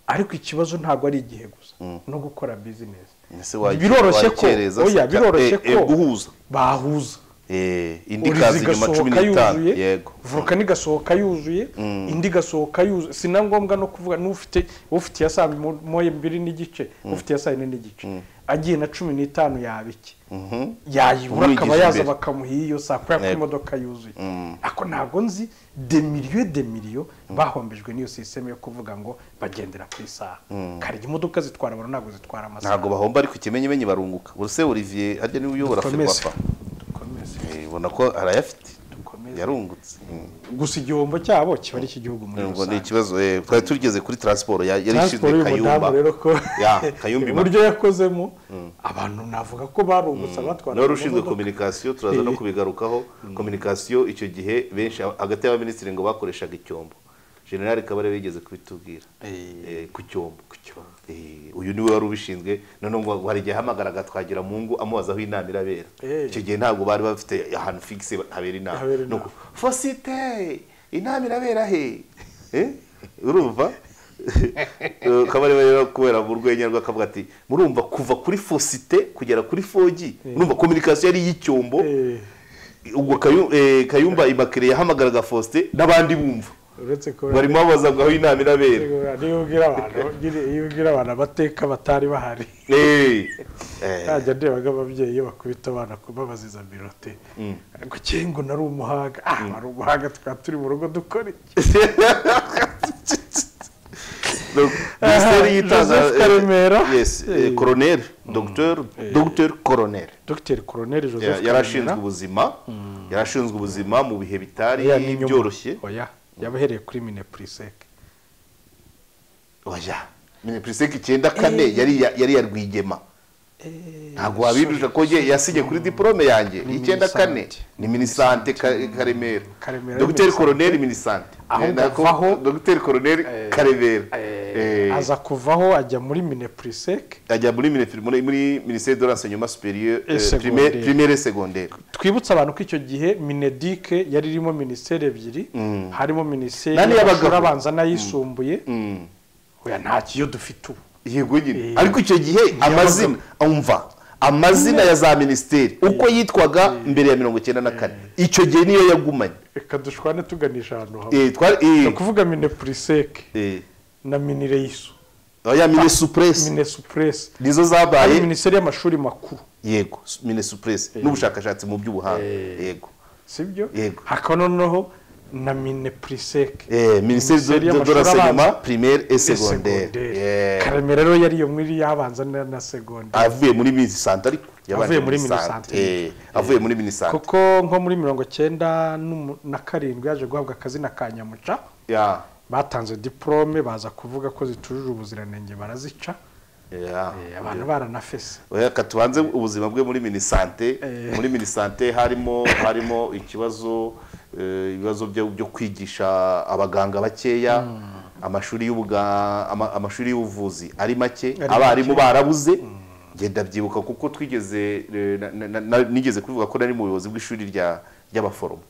ariko ikibazo ntabwo ari igihe gusa no gukora bizinesi Ese wa- biroroshye ko wakereza se oya ka- biroroshye eh, eh, ko guhuza bahuza Eh, indi urizi kazi nyuma cumi igasohoka n'itanu yuzuye yego volukani igasohoka yuzuye indi igasohoka yuzuye si na ngombwa no kuvuga n'ufite ufite iya saa mo- moya mbiri n'igice ufite iya saa yine n'igice agiye na cumi n'itanu yaba iki Mhm. yayibura Umwigisha akaba yaza imbere. bakamuha iyo saa kubera ko Yego. imodoka yuzuye ariko ntabwo nzi demiriyo demiriyo bahombejwe n'iyo sisiteme yo kuvuga ngo bagendera ku isaha kare imodoka zitwara abantu ntabwo zitwara amasaha ntabgo bahomba ariko ikimenyimenyi barunguka ubuse olivier harya niwe uyobora dukomeze ferwafa dukomeze Eh, ubona ko arayafite dukomeze yarungutse Mm. gusa igihombo cyabo kiba ari icy'igihugu muri Ngo ni rusange ikibazo eh, twari tugeze kuri transport ya- yari ishinzwe transport kayumba y'umudamu rero ko Ya, Kayumba Imana. uburyo yakozemo abantu navuga ko barungutse abatwara nawe ushinzwe imodoka. kominikasiyo turaza no Eh. kubigarukaho kominikasiyo icyo gihe benshi hagati y'abaminisitiri ngo bakoreshaga icyombo generali kabare bigeze kubitubwira Eh, ku cyombo Eh, uyu niwe wari ubishinzwe noneho ngo hari igihe ahamagaraga twagira mu ngo amubaza aho inama irabera Eh. icyo gihe ntabwo bari bafite ahantu fikise habera inama Habera Ni uko, inama. fosite inama irabera he Eh? urumva Eh, kabare rero kubera mu rwenya rwe akavuga ati murumva kuva kuri fosite kugera kuri fogi murumva kominikasiyo yari iy'icyombo Eh, ubwo Kayu- eh, kayumba imakire yahamagaraga fosite n'abandi bumva uretse ko barimo babaza ngo aho inama irabera niyo ubwira abantu nyine iyo ubwira abantu amateka batari bahari Eh. Eh. najya ndebaga ababyeyi iyo bakubita abana ku- babaziza birote ngo cyeye ngo nari umuhanga ah wari umuhanga tukaba turi mu rugo dukora iki minisiteri y'itangazo Joseph Karemera. Eh. koroneri dogiteri dogiteri koroneri dogiteri koroneri joseph yari ashinzwe ubuzima yari ashinzwe ubuzima mu bihe bitari Oya, ni inyuma. byoroshye oya yabahereye kuri minepuriseke oya minisiteri icyenda kane yari iya- yari iya rwigema ntabwo wabibuza ko ye yasinye kuri diporome yanjye Ni icyenda kane Minisante. ni minisante Ka- karemera Karemera dogiteri Minisante. koroneri minisante Aho Eh, nako- kuvaho- dogiteri koroneri Eh, karemera Eh, aza kuvaho ajya muri minepuriseke ajya muri minifiri muri muri minisiteri de l'enseignement supérieur Et eh, secondaire. primaire- primaire et secondaire twibutse abantu ko icyo gihe minedike yari irimo minisiteri ebyiri harimo minisiteri Nani y'abagabo? y'amashuri abanza n'ayisumbuye Mm. oya nta kiyo dufite ubu yego nyine Eh. ariko icyo gihe amazina umva amazina ya za minisiteri uko yitwaga mbere ya mirongo icyenda na kane icyo gihe niyo yagumanye reka dushwane tuganisha ahantu hamwe Eh, twari ni eh, ukuvuga minepuriseke eh, na minireyiso oya minisupuresi minesupuresi nizo ari zabaye minisiteri y'amashuri makuru yego minisupuresi n'ubushakashatsi mu by'ubuhanga yego sibyo Yego. hakaba noneho na minepuriseke Eh, minisiteri Minisiteri de de y'amashuri l'enseignement abanza primaire et secondaire segonderi Yeah. karemera rero yari iyo muri yabanza na na segonderi avuye muri minisante ariko Avuye yabanje muri minisante Minisante. Eh, avuye muri minisante kuko nko muri mirongo cyenda n'umu- na karindwi yaje guhabwa akazi na kanyamuca ya batanze diporome baza kuvuga ko zitujuje ubuziranenge barazica ya Eh, abantu baranafese oya reka tubanze ubuzima bwe muri minisante Eh. muri minisante harimo harimo ikibazo eh, ibibazo byo byo kwigisha abaganga bakeya amashuri y'ubuga- ama- amashuri y'ubuvuzi ari make Ari abarimu make. barabuze ngenda byibuka kuko twigeze eh, na- na- na- nigeze kuvuga ko nari mu buyobozi bw'ishuri rya ry'abaforomo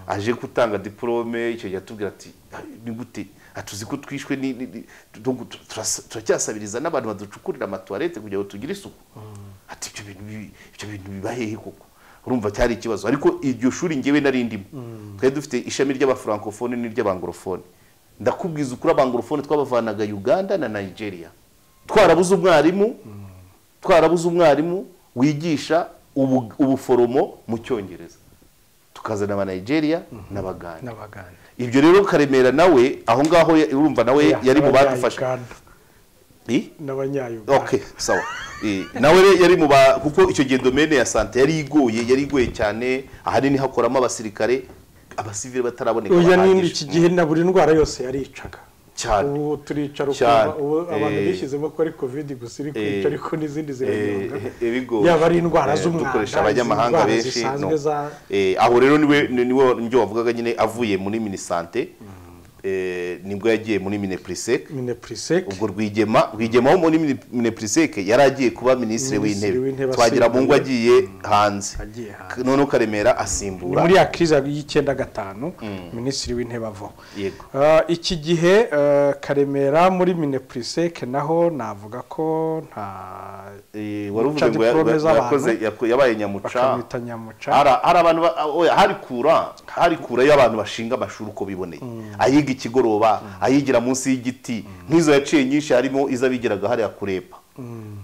aje gutanga diporome icyo gihe atubwira ati "Ah, ni gute atuzi ko twishwe ni- ni- ni- tu- tu- turas- turacyasabiriza n'abantu baducukurira amatuwarete kugira ngo tugire isuku ati ibyo bintu bi- ibyo bintu biba hehe koko urumva cyari ikibazo ariko iryo shuri ngewe nari ndimo twari dufite ishami ry'abafrancofone n'iry'abangorofone ndakubwiza ukuri abangorofone twabavanaga uganda na nigeria twarabuze umwarimu twarabuze umwarimu wigisha ubu- ubuforomo mu cyongereza tukazana abanigeria n'abaganda n'abaganda ibyo rero karemera nawe aho ngaho ya- urumva nawe yari mu badufasha Abanya-Uganda I? n'abanyayuganda okay sawa Eh, nawe rero yari mu ba kuko icyo gihe domene ya sante yari igoye yari igoye cyane ahanini hakoramo abasirikare abasivile bataraboneka oya n'indi bahagije. iki gihe na buri ndwara yose yaricaga Cyane. ubu turicara Cyane. ukumva ubu abantu Eh. bishyizemo ko ari kovidi gusa iri kwica Eh. ariko n'izindi Eh, ziranyonga eh, bigoye. yaba ari indwara Eh, z'umwanda dukoresha izi abanyamahanga ndwara benshi no. zisanzwe za Eh, aho rero niwe ni- niwe nibyo wavugaga nyine avuye muri minisante eh, nibwo yagiye muri minepuriseke minepuriseke ubwo rwigema rwigema wo muri Mini- minepuriseke yari agiye kuba minisitiri Minisitiri w'intebe w'intebe twagira mu ngo asimbuye. agiye hanze Agiye hanze. K- noneho karemera ni asimbura muri ya kiriza y'icyenda gatanu minisitiri w'intebe avaho Yego. Ah, iki gihe ah, karemera muri minepuriseke naho navuga ko nta Eh, wari Muca uvuze ngo ya- diplôme ya- yakoze z'abantu. yako- yabaye nyamuca bakamwita nyamuca Hari- hari abantu ba- oya, hari kura hari kura y'abantu bashinga amashuri uko biboneye ayiga ikigoroba ayigira munsi y'igiti nk'izo yaciye nyinshi harimo izo abigiraga hariya kurepa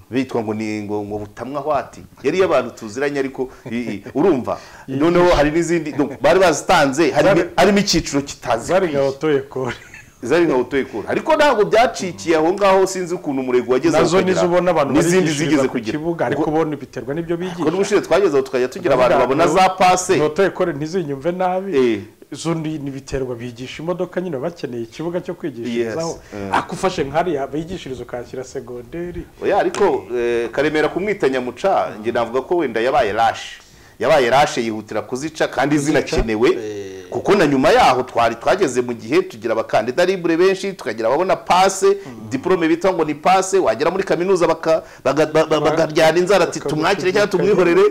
bitwa ngo ni ngo ngo butamwa hwati yari y'abantu tuziranye ariko i- i- urumva noneho hari n'izindi donc bari bazitanze harimo- harimo icyiciro kitazi zari nka otoyekore zari nka utuye kure ariko ntabwo byacikiye aho ngaho sinzi ukuntu umurego wageze aho nazo ukagera. nizo ubona abantu n'izindi barigishiriza zigeze ku kugira kibuga ariko ubona biterwa n'ibyo Ubwo bigisha n'ubushize twageze aho tukajya tugira abantu babona za pase otoyekore ntizinyumve nabi Eh. zo ni ni ibiterwa bigisha imodoka nyine baba bakeneye ikibuga cyo kwigishirizaho Yes, eh. akufashe nkariya bigishiriza ukahashyira segonderi oya ariko eh, karemera kumwita nyamuca njye navuga ko wenda yabaye rashe yabaye rashe yihutira kuzica kandi zinakenewe kuko na nyuma yaho twari twageze mu gihe tugira abakandida libure benshi tukagira ababona pase diporome bita ngo ni pase wagera muri kaminuza baka- baga- ba- ba- bakaryana inzara ati tumwakire cyangwa tumwihorere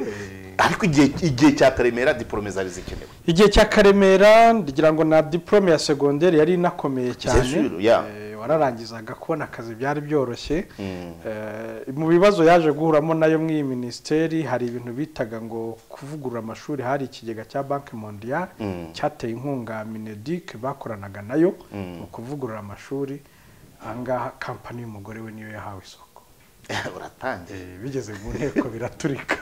ariko igihe igihe cya karemera diporome zari zikenewe igihe cya karemera ngira ngo na diporome ya segonderi yari inakomeye cyane Zejuru, ya. Eh, wararangizaga kubona akazi byari byoroshye Eh, mu bibazo yaje guhuramo nayo muri iyi minisiteri hari ibintu bitaga ngo kuvugurura amashuri hari ikigega cya banki mondial cyateye inkunga minedic bakoranaga nayo mu kuvugurura amashuri ahangaha kampani y'umugore we niyo yahawe isoko uratangiye Eh, bigeze mu nteko biraturika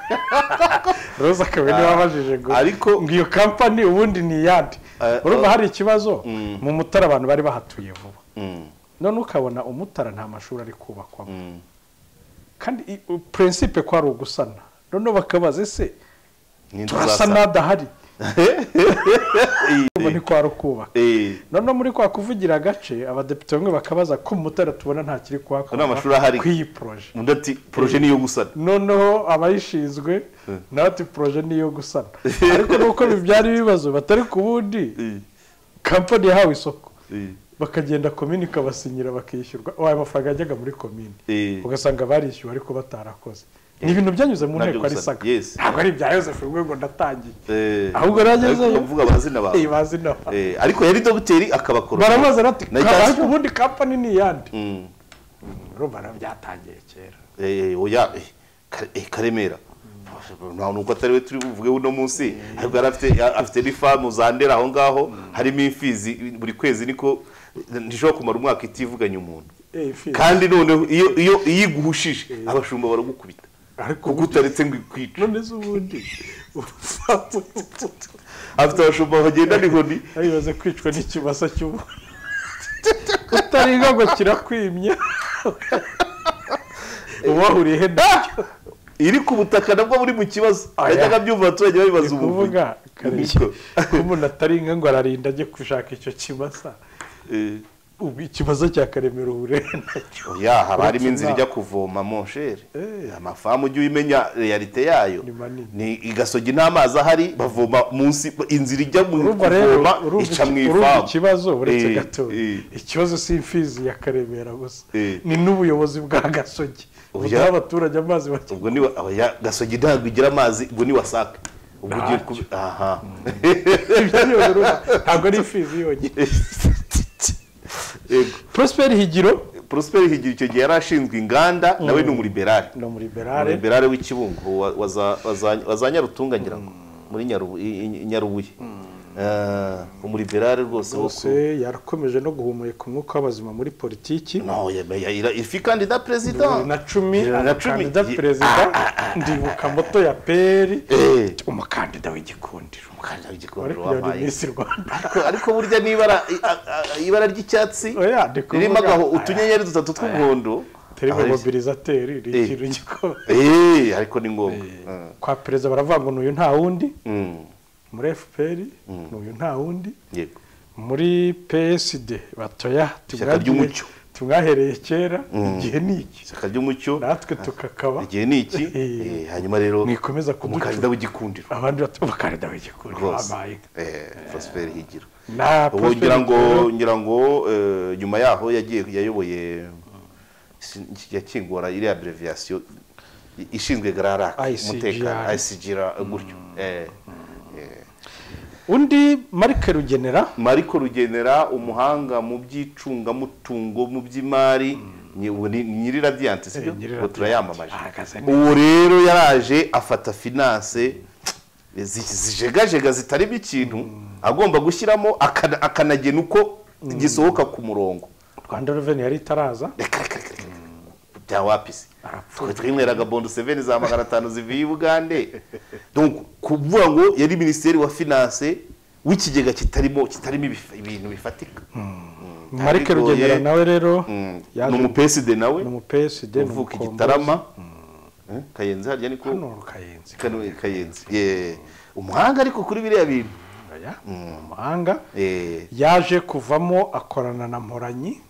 roza akaba niwe wabajije ngo Ariko- ngo iyo kampani ubundi ni iyande Eh, urumva eh. hari ikibazo mu mutara abantu bari bahatuye vuba Mm, none ukabona umutara nta mashuri ari kubakwamo mm. kandi i- u- prinsipe ko ari ugusana noneho bakabaza ese Ni inzu turasa zasana. n'adahari ubu ni kwa rukubaka Eh, noneho muri kwa kuvugira agace abadepite bamwe bakabaza ko mutara tubona ntakiri kuhakorwa Nta mashuri ahari. kuri iyi poroje undi ati poroje niyo gusana noneho abayishinzwe nawe ati poroje niyo gusana ariko nuko bibyara ibibazo batari ku wundi Eh, kampani yahawe isoko eh, bakagenda komini ikabasinyira bakishyurwa oh, ayo mafaranga yajyaga muri komini eh. ugasanga barishyuwe ariko batarakoze ni ibintu byanyuze mu Nabyo nteko ari gusa, saga yes. ntabwo ari ibya yosefu ubwo ngo ndatangiye Eh, Ahubwo nagezeyo. ariko uvuga amazina bawe iyi bazi nawe Eh, ariko yari dogiteri akabakora barabaza bati Na "Kaba- Justin- ariko ubundi kampani ni iyande Mm. rubara byatangiye kera Eh, eh, oya eh, Ka- eh, karemera nta nuko atari we turi buvuge uno munsi ariko yari afite ya- afite n'ifamu za ndera aho ngaho harimo imfizi buri kwezi niko ntishobora kumara umwaka itivuganye umuntu Eh, ifi- kandi noneho iyo iyo iyo iguhushije abashumba baragukubita ariko kuko utaretse ngo ikwice none se ubundi afite abashumba bagenda n'inkoni aribaze kwicwa n'ikimasa cy'ubu utaringa ngo kirakwimye ubahuriye he nacyo iri ku butaka nabwo buri mu kibazo Oya. yajyaga abyumva abaturage babibaza ni ubuvuga kuvuga kareshya ko umuntu ataringa ngo ararinda ajye gushaka icyo kimasa Eh, ubu ikibazo cya karemera uburere nacyo oya haba harimo Uretse inzira inama. ijya kuvoma monshere Eh. amafamu ujya uyimenya realite yayo Ni manini. ni igasogi n'amazi ahari bavoma munsi inzira ijya mu urumva rero kuvoma urumva ica mu iki- urumva ifamu ikibazo uretse Eh, gatoya eh. ikibazo si imfizi ya karemera gusa Eh. ni n'ubuyobozi bwa gasogi Oya. budaha abaturage amazi bake ubwo ni wa- oya, gasogi ntabwo igira amazi ubwo ni wasake ubwo ugiye Ntacyo. kubi aha Ibyo ni urumva, ntabwo ari imfizi yonyine Yego. prosperi higiro Prosperi Higiro icyo gihe yari ashinzwe inganda nawe ni umuriberari ni umuriberare umuriberari w'ikibungo wa- wa za- wa za- wa za nyarutunga ngira ngo muri Nyarubu- i- i- i- nyarubuye Eh, umuriberari rwose wo bose ku- yarakomeje no guhumeka umwuka w'abazima muri politiki No, ya- ya- ya- ifi kandida bibiri perezida na cumi Bibiri na cumi. abakandida perezida ndibuka moto ya peri Eh, umukandida w'igikundiro umukandida w'igikundiro wari kuyobora wabaye. iminsi rwanda ariko ariko burya n'ibara i- a- a- ibara ry'icyatsi Oya, ndi kuvuga- ririmo agaho Aya. utunyenyeri dutatu tw'umuhondo terima Ahari- mobilizateri ni Eh. ikintu gikomeye Eh, ariko ni ngombwa Eh, kwa perezida baravuga ngo n'uyu nta wundi mm, muri fpr n'uyu nta wundi yego muri psd batoya ry'umucyo. tumwahereye kera igihe ni iki ishyaka ry'umucyo natwe tukakaba igihe ni iki Eh. Eh, hanyuma rero mwikomeza kuducura. umukandida w'igikundiro abandi bati umukandida w'igikundiro rwose wabaye Eh, Prosper Higiro na ubu Prosper ngira ngo Higiro- ngira ngo eh, nyuma yaho yagiye yayoboye sin- yakingura iriya abreviation ishinzwe gararaka ICGR. umutekano ICGR gutyo Eh, eh. undi marike rugenera Mariko Rugenera umuhanga mu by'icungamutungo mu by'imari ni- ubu ni ni nyiri radiyanti sibyo Eh, nyiri ubu turayamamaje ahagaze neza. uwo rero yaraje afata finance zi- zijegajega zitarimo ikintu agomba gushyiramo akana- akanagena uko gisohoka ku murongo rwanda reveni yari itaraza reka reka reka reka byawapisi arapfuye twe twinyweraga bondo seveni za magana atanu zivuye i bugande Donc, kuvuga ngo yari minisitiri wa finance w'ikigega kitarimo kitarimo ibifa- ibintu bifatika marike Bigoye. rugenera nawe rero Mm. yaje- ni umupeside nawe ni umupsd ni uvuka i umukombozi. gitarama Eh, kayenzi harya niko hano rukayenzi Kano- kayenzi Yeah. umuhanga ariko kuri biriya bintu Oya, ni umuhanga Eh, yaje kuvamo akorana na mporanyi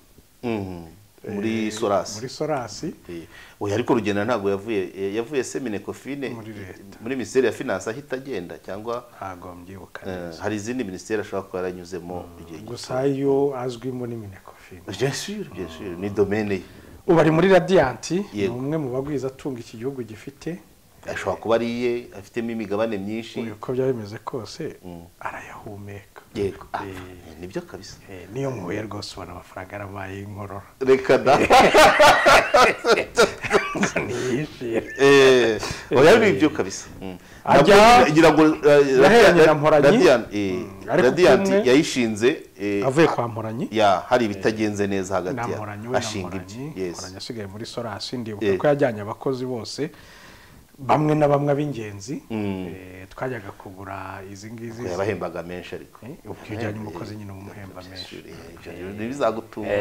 mhm. muri sorasi muri sorasi Eh, oya ariko rugenda ntabwo yavuye eh, yavuye semine kofine Muri leta. muri minisiteri ya finance ahita agenda cyangwa ntabwo mbyibuka eh, neza hari izindi minisiteri ashobora kuba yaranyuzemo igihe gito gusa yo azwimo n'iminekofini Bien sûr, bien sûr, ni domene ye ubu ari muri radiyanti ni Yego. umwe mu bagwiza atunga iki gihugu gifite ashobora kuba ari iye afitemo imigabane myinshi uyu uko byaba bimeze kose Mm. arayahumeka yego Ah, Eh. nibyo kabisa Eh, niyo mpuye rwose ubona amafaranga yarabaye inkorora reka da ntiyishyire Eh, oya ni ibyo kabisa Mm. Ajya- Nabwo ngira ngo eh, Yaheranye na Radiant- Mporanyi. Radiant, eh, Ariko Radiant kumwe- yayishinze eh, avuye kwa mporanyi ya hari ibitagenze neza hagati na ya- mporanyi we na ashinga mporanyi ibye Yes. mporanyi asigaye muri sorasi ndibuka Eh. ko yajyanye abakozi bose bamwe na bamwe ab'ingenzi Mm. eh, twajyaga kugura izi ngizi yabahembaga menshi ariko Eh, ubwo iyo ujyanye umukozi nyine umuhemba menshi ntibizagutunga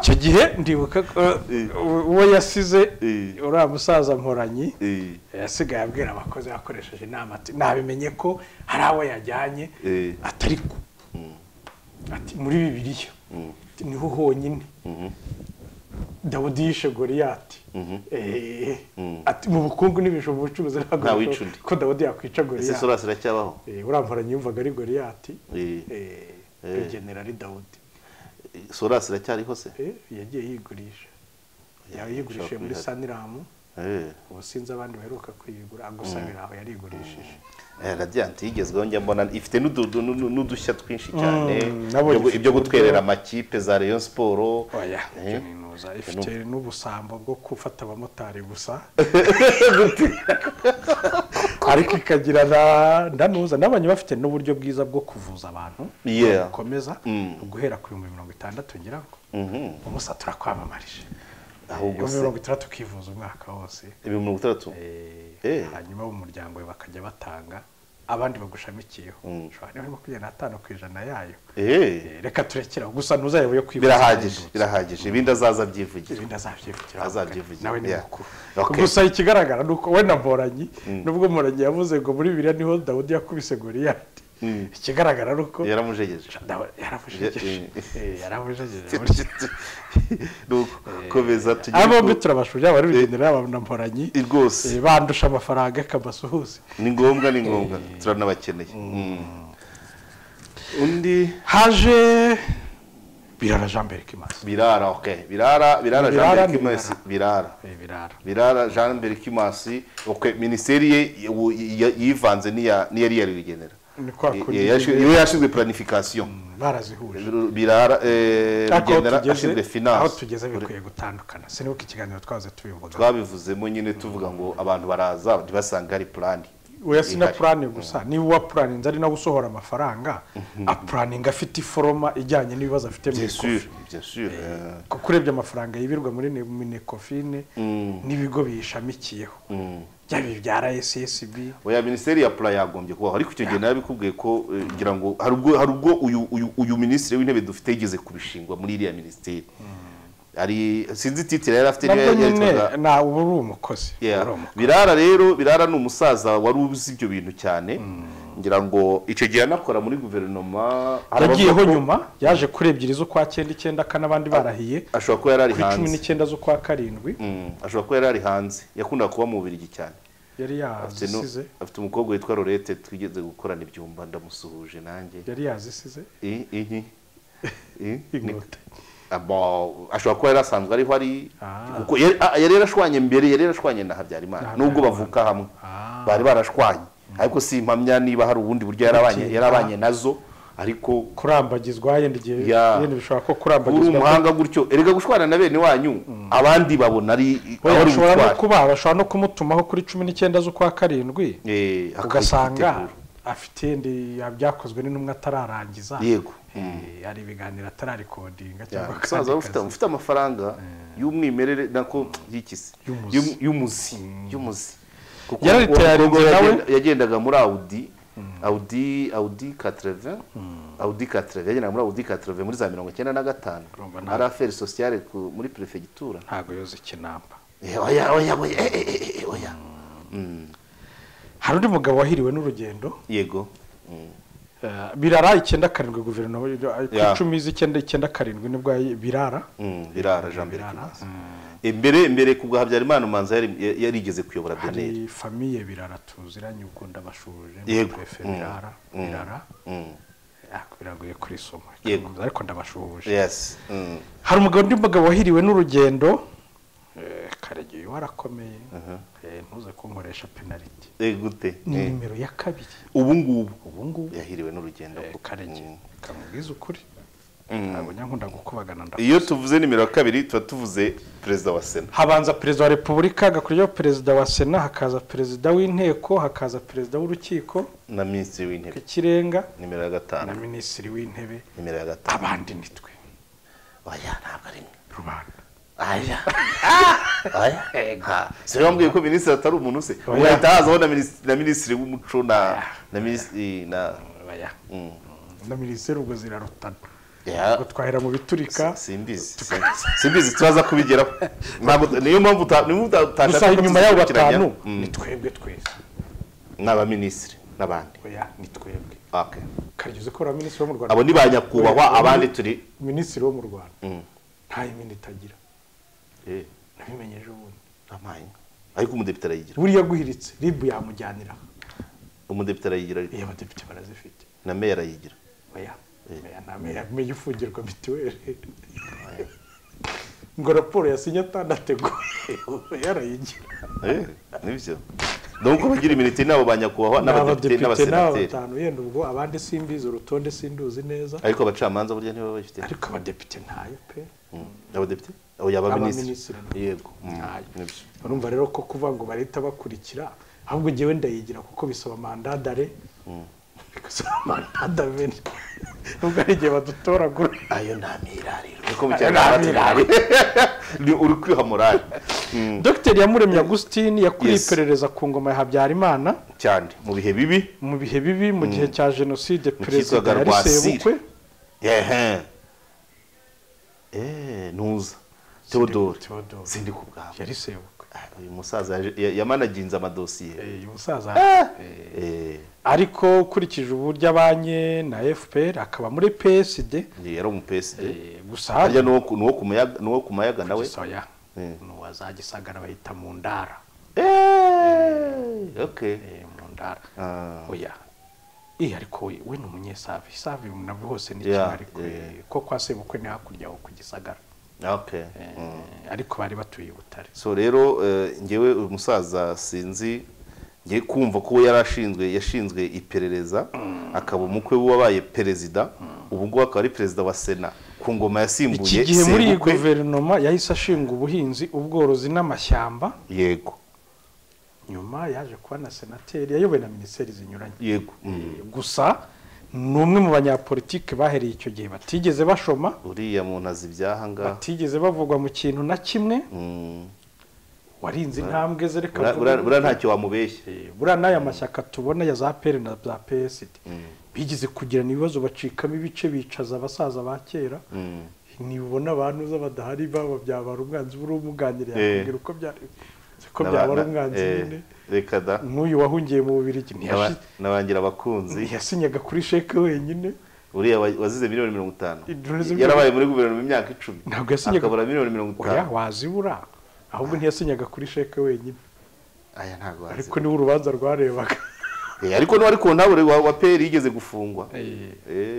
icyo gihe ndibuka ko u- uwo yasize Eh. uriya musaza mporanyi yasigaye abwira abakozi yakoresheje inama ati nabimenye ko hari abo yajyanye Eh. atari ko ati muri bibiliya ati, niho honyine dawudi yishe goriyati Eh, ati mu bukungu n'ibijumba ubucuruzi ntabwo Nta bishoboka wica undi. ko dawudi yakwica ese goriyati sorasi iracyabaho Eh, uriya mporanyi yumvaga ari goriyati Eh. Eh, Eh. iyo generali dawudi sorasi iracyariho se Eh, yagiye yigurisha yayigurishije muri kwihata. saniramu Eh. ubu sinzi abandi baheruka kuyigura gusabira aho yarigurishije Eh, radiyanti yigezweho njya mbona ifite n'udu- du- nu- n'udushya twinshi cyane ibyo nabonye gu- ifite ibyo gutwerera uburyo- amakipe za rayon siporo oya Eh. ibyo ni intuza ifite n'ubusambo bwo gufata abamotari gusa ariko ikagira na ndanuza nabonye bafite n'uburyo bwiza bwo kuvuza abantu Yeah. bukomeza Mm. guhera ku bihumbi mirongo itandatu ngira ngo Mhm. umusa turakwamamarije ahubwo ibihumbi se mirongo itandatu ukivuza umwaka wose ibihumbi mirongo itandatu Eh. hanyuma umuryango we bakajya batanga abandi bagushamikiyeho Mm. ushobora niba urimo kugenda atanu ku ijana yayo Eh. Eh, reka turekeraho gusa ntuzayobe yo kwivuza birahagije ahendutse. birahagije ibindi azaza abyivugira ibindi azabyivugira Azabyivugira, nawe ni yeah. mukuru Okay. gusa ikigaragara ni uko we na mporanyi nubwo mporanyi yavuze ngo muri biriya niho dawudi yakubise goriyati ikigaragara ni uko yaramujegeje Dawe- yaramujegeje Eh, yaramujegeje Nuko, komeza tugere aba bombi ku- turabashuje bari bigendera yaba na mporanyi Eh, rwose eh, bandusha amafaranga akabasuhuze ni ngombwa ni ngombwa turanabakeneye Mm. undi haje birara jean berg imaze birara ok birara birara jean Birara Berg ni Kimasi Birara. birara birara birara jean Berg Kimasi ok minisiteri ye ubu y- yivanze n'iya n'iyari yari bigenera ni kwa kundi iyo yashinzwe planification barazihuje birara eh, Ariko bigenera aho ashinzwe tugeze- aho finance tugeze bikwiye gutandukana sinibuka ikiganiro twahoze tubivuga twabivuzemo nyine tuvuga ngo abantu baraza ntibasanga hari plani oya sina ihari. purane gusa niba uwa puraninze ari nawe usohora amafaranga apuraninga afite iforoma ijyanye n'ibibazo afite mu bien sûr ikofi bien sûr eh. kuko urebye amafaranga yibirwa muri ne- minekofine n'ibigo biyishamikiyeho byaba ibya rssb oya minisiteri ya pura yagombye kubaho ariko icyo gihe narabikubwiye ko eh, ngira ngo hari ubwo hari ubwo uyu uyu uyu minisitiri w'intebe dufite yigeze kubishingwa muri iriya minisiteri hari sinzi titire yari afite niyo nabwo nyine yerekanaga na uba uri umukozi uri umukozi. birara rero birara ni umusaza wari uzi ibyo bintu cyane ngira ngo icyo gihe anakora muri guverinoma hari yagiyeho abavuga ko nyuma yaje kuri ebyiri z'ukwa cyenda icyenda kane abandi barahiye ashobora kuba yari ari ku cumi hanze n'icyenda z'ukwa karindwi Mm, ashobora kuba yari ari hanze yakundaga kuba mu Bubiligi cyane yari Afite nu- yazisize afite umukobwa witwa Lorette twigeze gukorana ibyumba ndamusuhuje nanjye yari yazisize I- iyi I- ni- inkote Abo- ashobora kuba yari asanzwe ariho ari Ah. kuko yari ah, yari yarashwanye mbere yari yarashwanye na habyarimana Na nubwo Habyarimana. bavuka hamwe Ah. bari barashwanye ariko si impamya niba hari ubundi buryo yari abanye- yari abanye nazo ariko kurambagizwa yenda igihe Ya. yenda bishobora ko uri kurambagizwa umuhanga gutyo erega gushwana na bene wanyu abandi babona ari Oya, ari bashobora no ubutwari kuba bashobora no kumutumaho kuri cumi n'icyenda z'ukwa karindwi Eh, akaba ugasanga igiteguro. afite yenda byakozwe n'intumwa atararangiza yego Eh, hari ibiganiro atararikodinga Ya, cyangwa umusaza akandi ufite kazi. ufite amafaranga y'umwimerere nako y'ikisi Y'umuzi. Y'um- y'umuzi y'umuzi kuko Yari uwo tayari mukobwa ngo nawe- yagenda- yagendaga muri audi audi audi 80 audi 80 yagendaga muri audi 80 muri za mirongo icyenda na gatanu Urumva nta- ari aferi sociale ku- muri perefegitura ntabwo yoza ikinamba Eh, oya oya oya eh, eh, eh, eh, oya hari undi mugabo wahiriwe n'urugendo yego eh, birara icyenda karindwi guverinoma eh, ku Ya. icumi z'icyenda icyenda karindwi nibwo yayi- birara Mm, birara jean mbere birara mbere mbere ku bwa habyarimana umanza yari- yari- yarigeze kuyobora beneri hari famiye birara tuziranye ubwo ndabashuje Yego. pefe Mm. birara Mm. birara Mm. Ah, biragoye kurisoma Yego. ariko ndabashuje yes Mm. hari umugabo undi mugabo wahiriwe n'urugendo eh, karegeyo warakomeye Eh, ntuze kunkoresha penaliti Eh, gute ni Eh. nimero ya kabiri ubu ngubu ubu ngubu yahiriwe n'urugendo eh, karege Mm. kamubwiza ukuri Mm. ntabwo nkunda gukubagana nda iyo tuvuze nimero ya kabiri tuba tuvuze perezida wa sena habanza perezida wa repubulika hagakurikiyeho perezida wa sena hakaza perezida w'inteko hakaza perezida w'urukiko na minisitiri w'intebe rw'ikirenga nimero ya na gatanu minisitiri w'intebe nimero ya gatanu abandi nitwe oya ntabwo ari mwe rubanda aya aya ha se bambwiye ko minisitiri atari umuntu se ugahita hazaho na minisitiri na minisitiri w'umuco na na minisitiri na Oya. Mm. na minisiteri ubwo zirarutana Ya. ngo twahera mu biturika simbizi simbizi turaza kubigeraho ntabwo niyo mpamvu uta- niyo mpamvu uta- gusa utashaka ko inyuma y'abo tuzikurikiranya. batanu Mm. ni twebwe twese ni abaminisitiri n'abandi oya ni twebwe Okay. karigeze ko minisitiri wo mu abo rwanda ni ba nyakubahwa abandi turi minisitiri wo mu rwanda Mm. nta yimini itagira Eh, nabimenye ejo bundi amahanga. ariko umudepite arayigira buriya aguhiritse ribu yamujyanira umudepite arayigira ariko iyo abadepite barazifite na meya arayigira oya Eh. oya nta meya meya ufungirwa mituweli ngo raporo yasinye atanateguye yarayigira Eh, nibyo donc abagira iminite ni abo ba nyakubahwa ni n'abadepite abadepite n'aba n'abasenateri batanu yenda ubwo abandi simbizi urutonde sinduzi neza ariko abacamanza burya nibo babifite ariko abadepite ntayo pe Mm. abadepite abo yaba minisitiri Abaminisitiri. yego Mm. Ntayo. Nibyo. urumva rero ko kuvuga ngo barahita bakurikira ahubwo njyewe ndayigira kuko bisaba mandadare bigasaba mandadamene nubwo hari igihe badutoragura ayo nta mirariro niko mu Ayo kinyarwanda nta mirariro. tubivuga. Ni uri kwiha morale Mm. dogiteri yamuremye agustin yakuriye Yes. iperereza ku ngoma ya habyarimana cyane mu bihe bibi mu bihe bibi mu gihe cya jenoside perezida cyitwaga yari Rwasire. sebukwe ehe Eh, ntuza teodore Theodore. sindi ku bwawe yari sebukwe Ah, uyu musaza yaje- ya- yamanaginze amadosiye Eh, uyu musaza Eh, ariko ukurikije uburyo abanye na fpr akaba muri psd yari umupeside eh, gusa harya n'uwo ku- n'uwo ku mayaga- n'uwo ku mayaga nawe soya Eh. nuwazagisagara bahita mu ndara Eh, okay Eh, mu ndara Ah. oya eh ariko we we ni umunyesave isave nabwo hose ni Yeah, kimwe ariko eh. eh, ko kwa sebukwe ni hakurya aho ku gisagara okay Eh, Mm. ariko bari batuye i butare so rero eh, njyewe uyu musaza sinzi ngiye kumva ko we yari ashinzwe yashinzwe iperereza akaba umukwe w'uwabaye perezida ubu ngubu akaba ari perezida wa sena ku ngoma yasimbuye iki gihe muri iyi sebukwe. guverinoma yahise ashinga ubuhinzi ubworozi n'amashyamba yego nyuma yaje kuba na senateri yayobowe na minisiteri zinyuranye yego Mm. gusa ni umwe mu banyapolitike bahereye icyo gihe batigeze bashoma uriya muntu azi ibyaha ngaha batigeze bavugwa mu kintu na kimwe Mm. warinze intambwe ze reka Bura- bura- tuvuge. buriya ntacyo wamubeshya Eh, buriya n'aya mashyaka tubona ya za peri na za psd bigeze kugirana ibibazo bacikamo ibice bicaza abasaza ba kera Mm. ntibubona abantu uza badahari baba byabara umwanzi buriya umuganira Eh. yakubwira uko byari ko N'aba- byabara na- umwanzi eh, nyine reka da nk'uyu wahungiye mu bubirigi N'aba- ntiyashi- n'abangira abakunzi ntiyasinyaga kuri sheke wenyine uriya wa- wazize miliyoni mirongo itanu Idureze miliyoni- yarabaye muri guverinoma imyaka icumi Ntabwo yasinyaga- akabura miliyoni mirongo oya itanu wazibura ahubwo ntiyasinyaga kuri sheke wenyine aya ntabwo wazi ariko niwe urubanza rwarebaga Eh, ariko n'uwari ku ntabure wa, wa peri yigeze gufungwa Eh,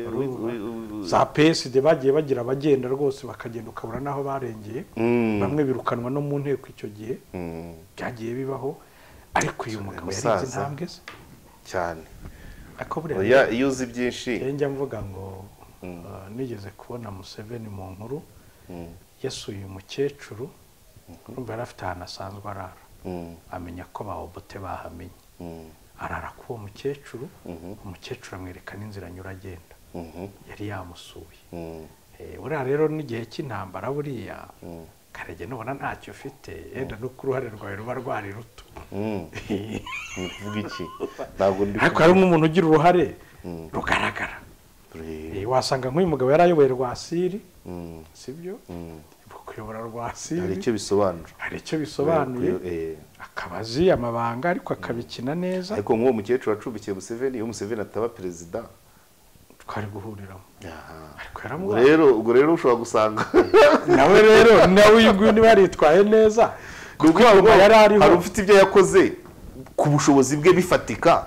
uri- uri- uri- za psd bagiye bagira abagenda rwose bakagenda ukabura n'aho barengeye Mm. bamwe birukanwa no mu nteko icyo gihe Mm, byagiye bibaho ariko uyu mugabo yarinze musaza. intambwe ze cyane ariko buriya oya iyo uzi byinshi rero njya mvuga ngo uh, nigeze kubona museveni mu nkuru Mm, yasuye uyu mukecuru urumva yari afite ahantu asanzwe arara mm, amenya ko bahobote bahamenye mm, arara k'uwo mukecuru umukecuru amwereka n'inzira anyura agenda mhm, yari yamusuye mm, Eh, buriya rero n'igihe cy'intambara buriya Mm. karege nubona ntacyo ufite yenda no ku ruhare rwawe ruba rwari ruto mm. Ni kuvuga iki ntabwo ndi ariko hari nk'umuntu ugira uruhare rugaragara Re- Eh, wasanga nk'uyu mugabo yarayoboye rwasiri Mm, sibyo mm. kuyobora hari rwasiri icyo bisobanura hari icyo bisobanuye Eh, akaba azi amabanga ariko akabikina neza ariko nk'uwo mukecuru wacumbikiye museveni iyo museveni ataba perezida twari guhuriramo ariko ubwo yaramubonye rero ubwo rero ushobora gusanga nawe rero nawe uyu nguyu niba yaritwaye neza kuko ubwoba yari ariho. hari ufite ibyo yakoze ku bushobozi bwe bifatika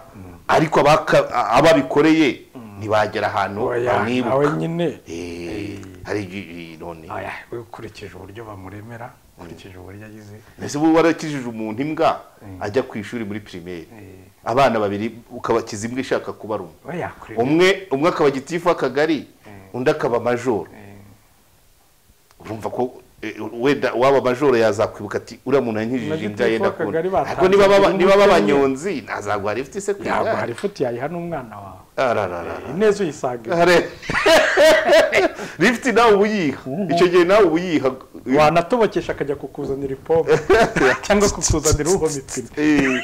ariko abaka- abo abikoreye ntibagera ahantu oya nawe bamwibuka nyine Eh, hari ibi- none oya we ukurikije uburyo bamuremera ukurikije uburyo agize ese ubu warakijije umuntu imbwa ajya ku ishuri muri pirimeri abana babiri ukabakiza imbwa ishaka kubaruma we yakureba umwe umwe akaba gitifu w'akagari undi akaba majoro urumva ko eh, wenda waba majoro yazakwibuka ati uriya muntu yankijije imbwa Magitifu ye ndakunda w'akagari batanze ariko niba baba- igihugu niba cy'ubumwe. b'abanyonzi ntazaguha rifite se ku ntabwo hari igare ifuti yayiha n'umwana wawe Arararara. ineza uyisanga Hare- rifite nawe uba uyiha icyo gihe nawe uba uyiha wanatobokesha akajya kukuzanira ipombo cyangwa kukuzanira uhomitse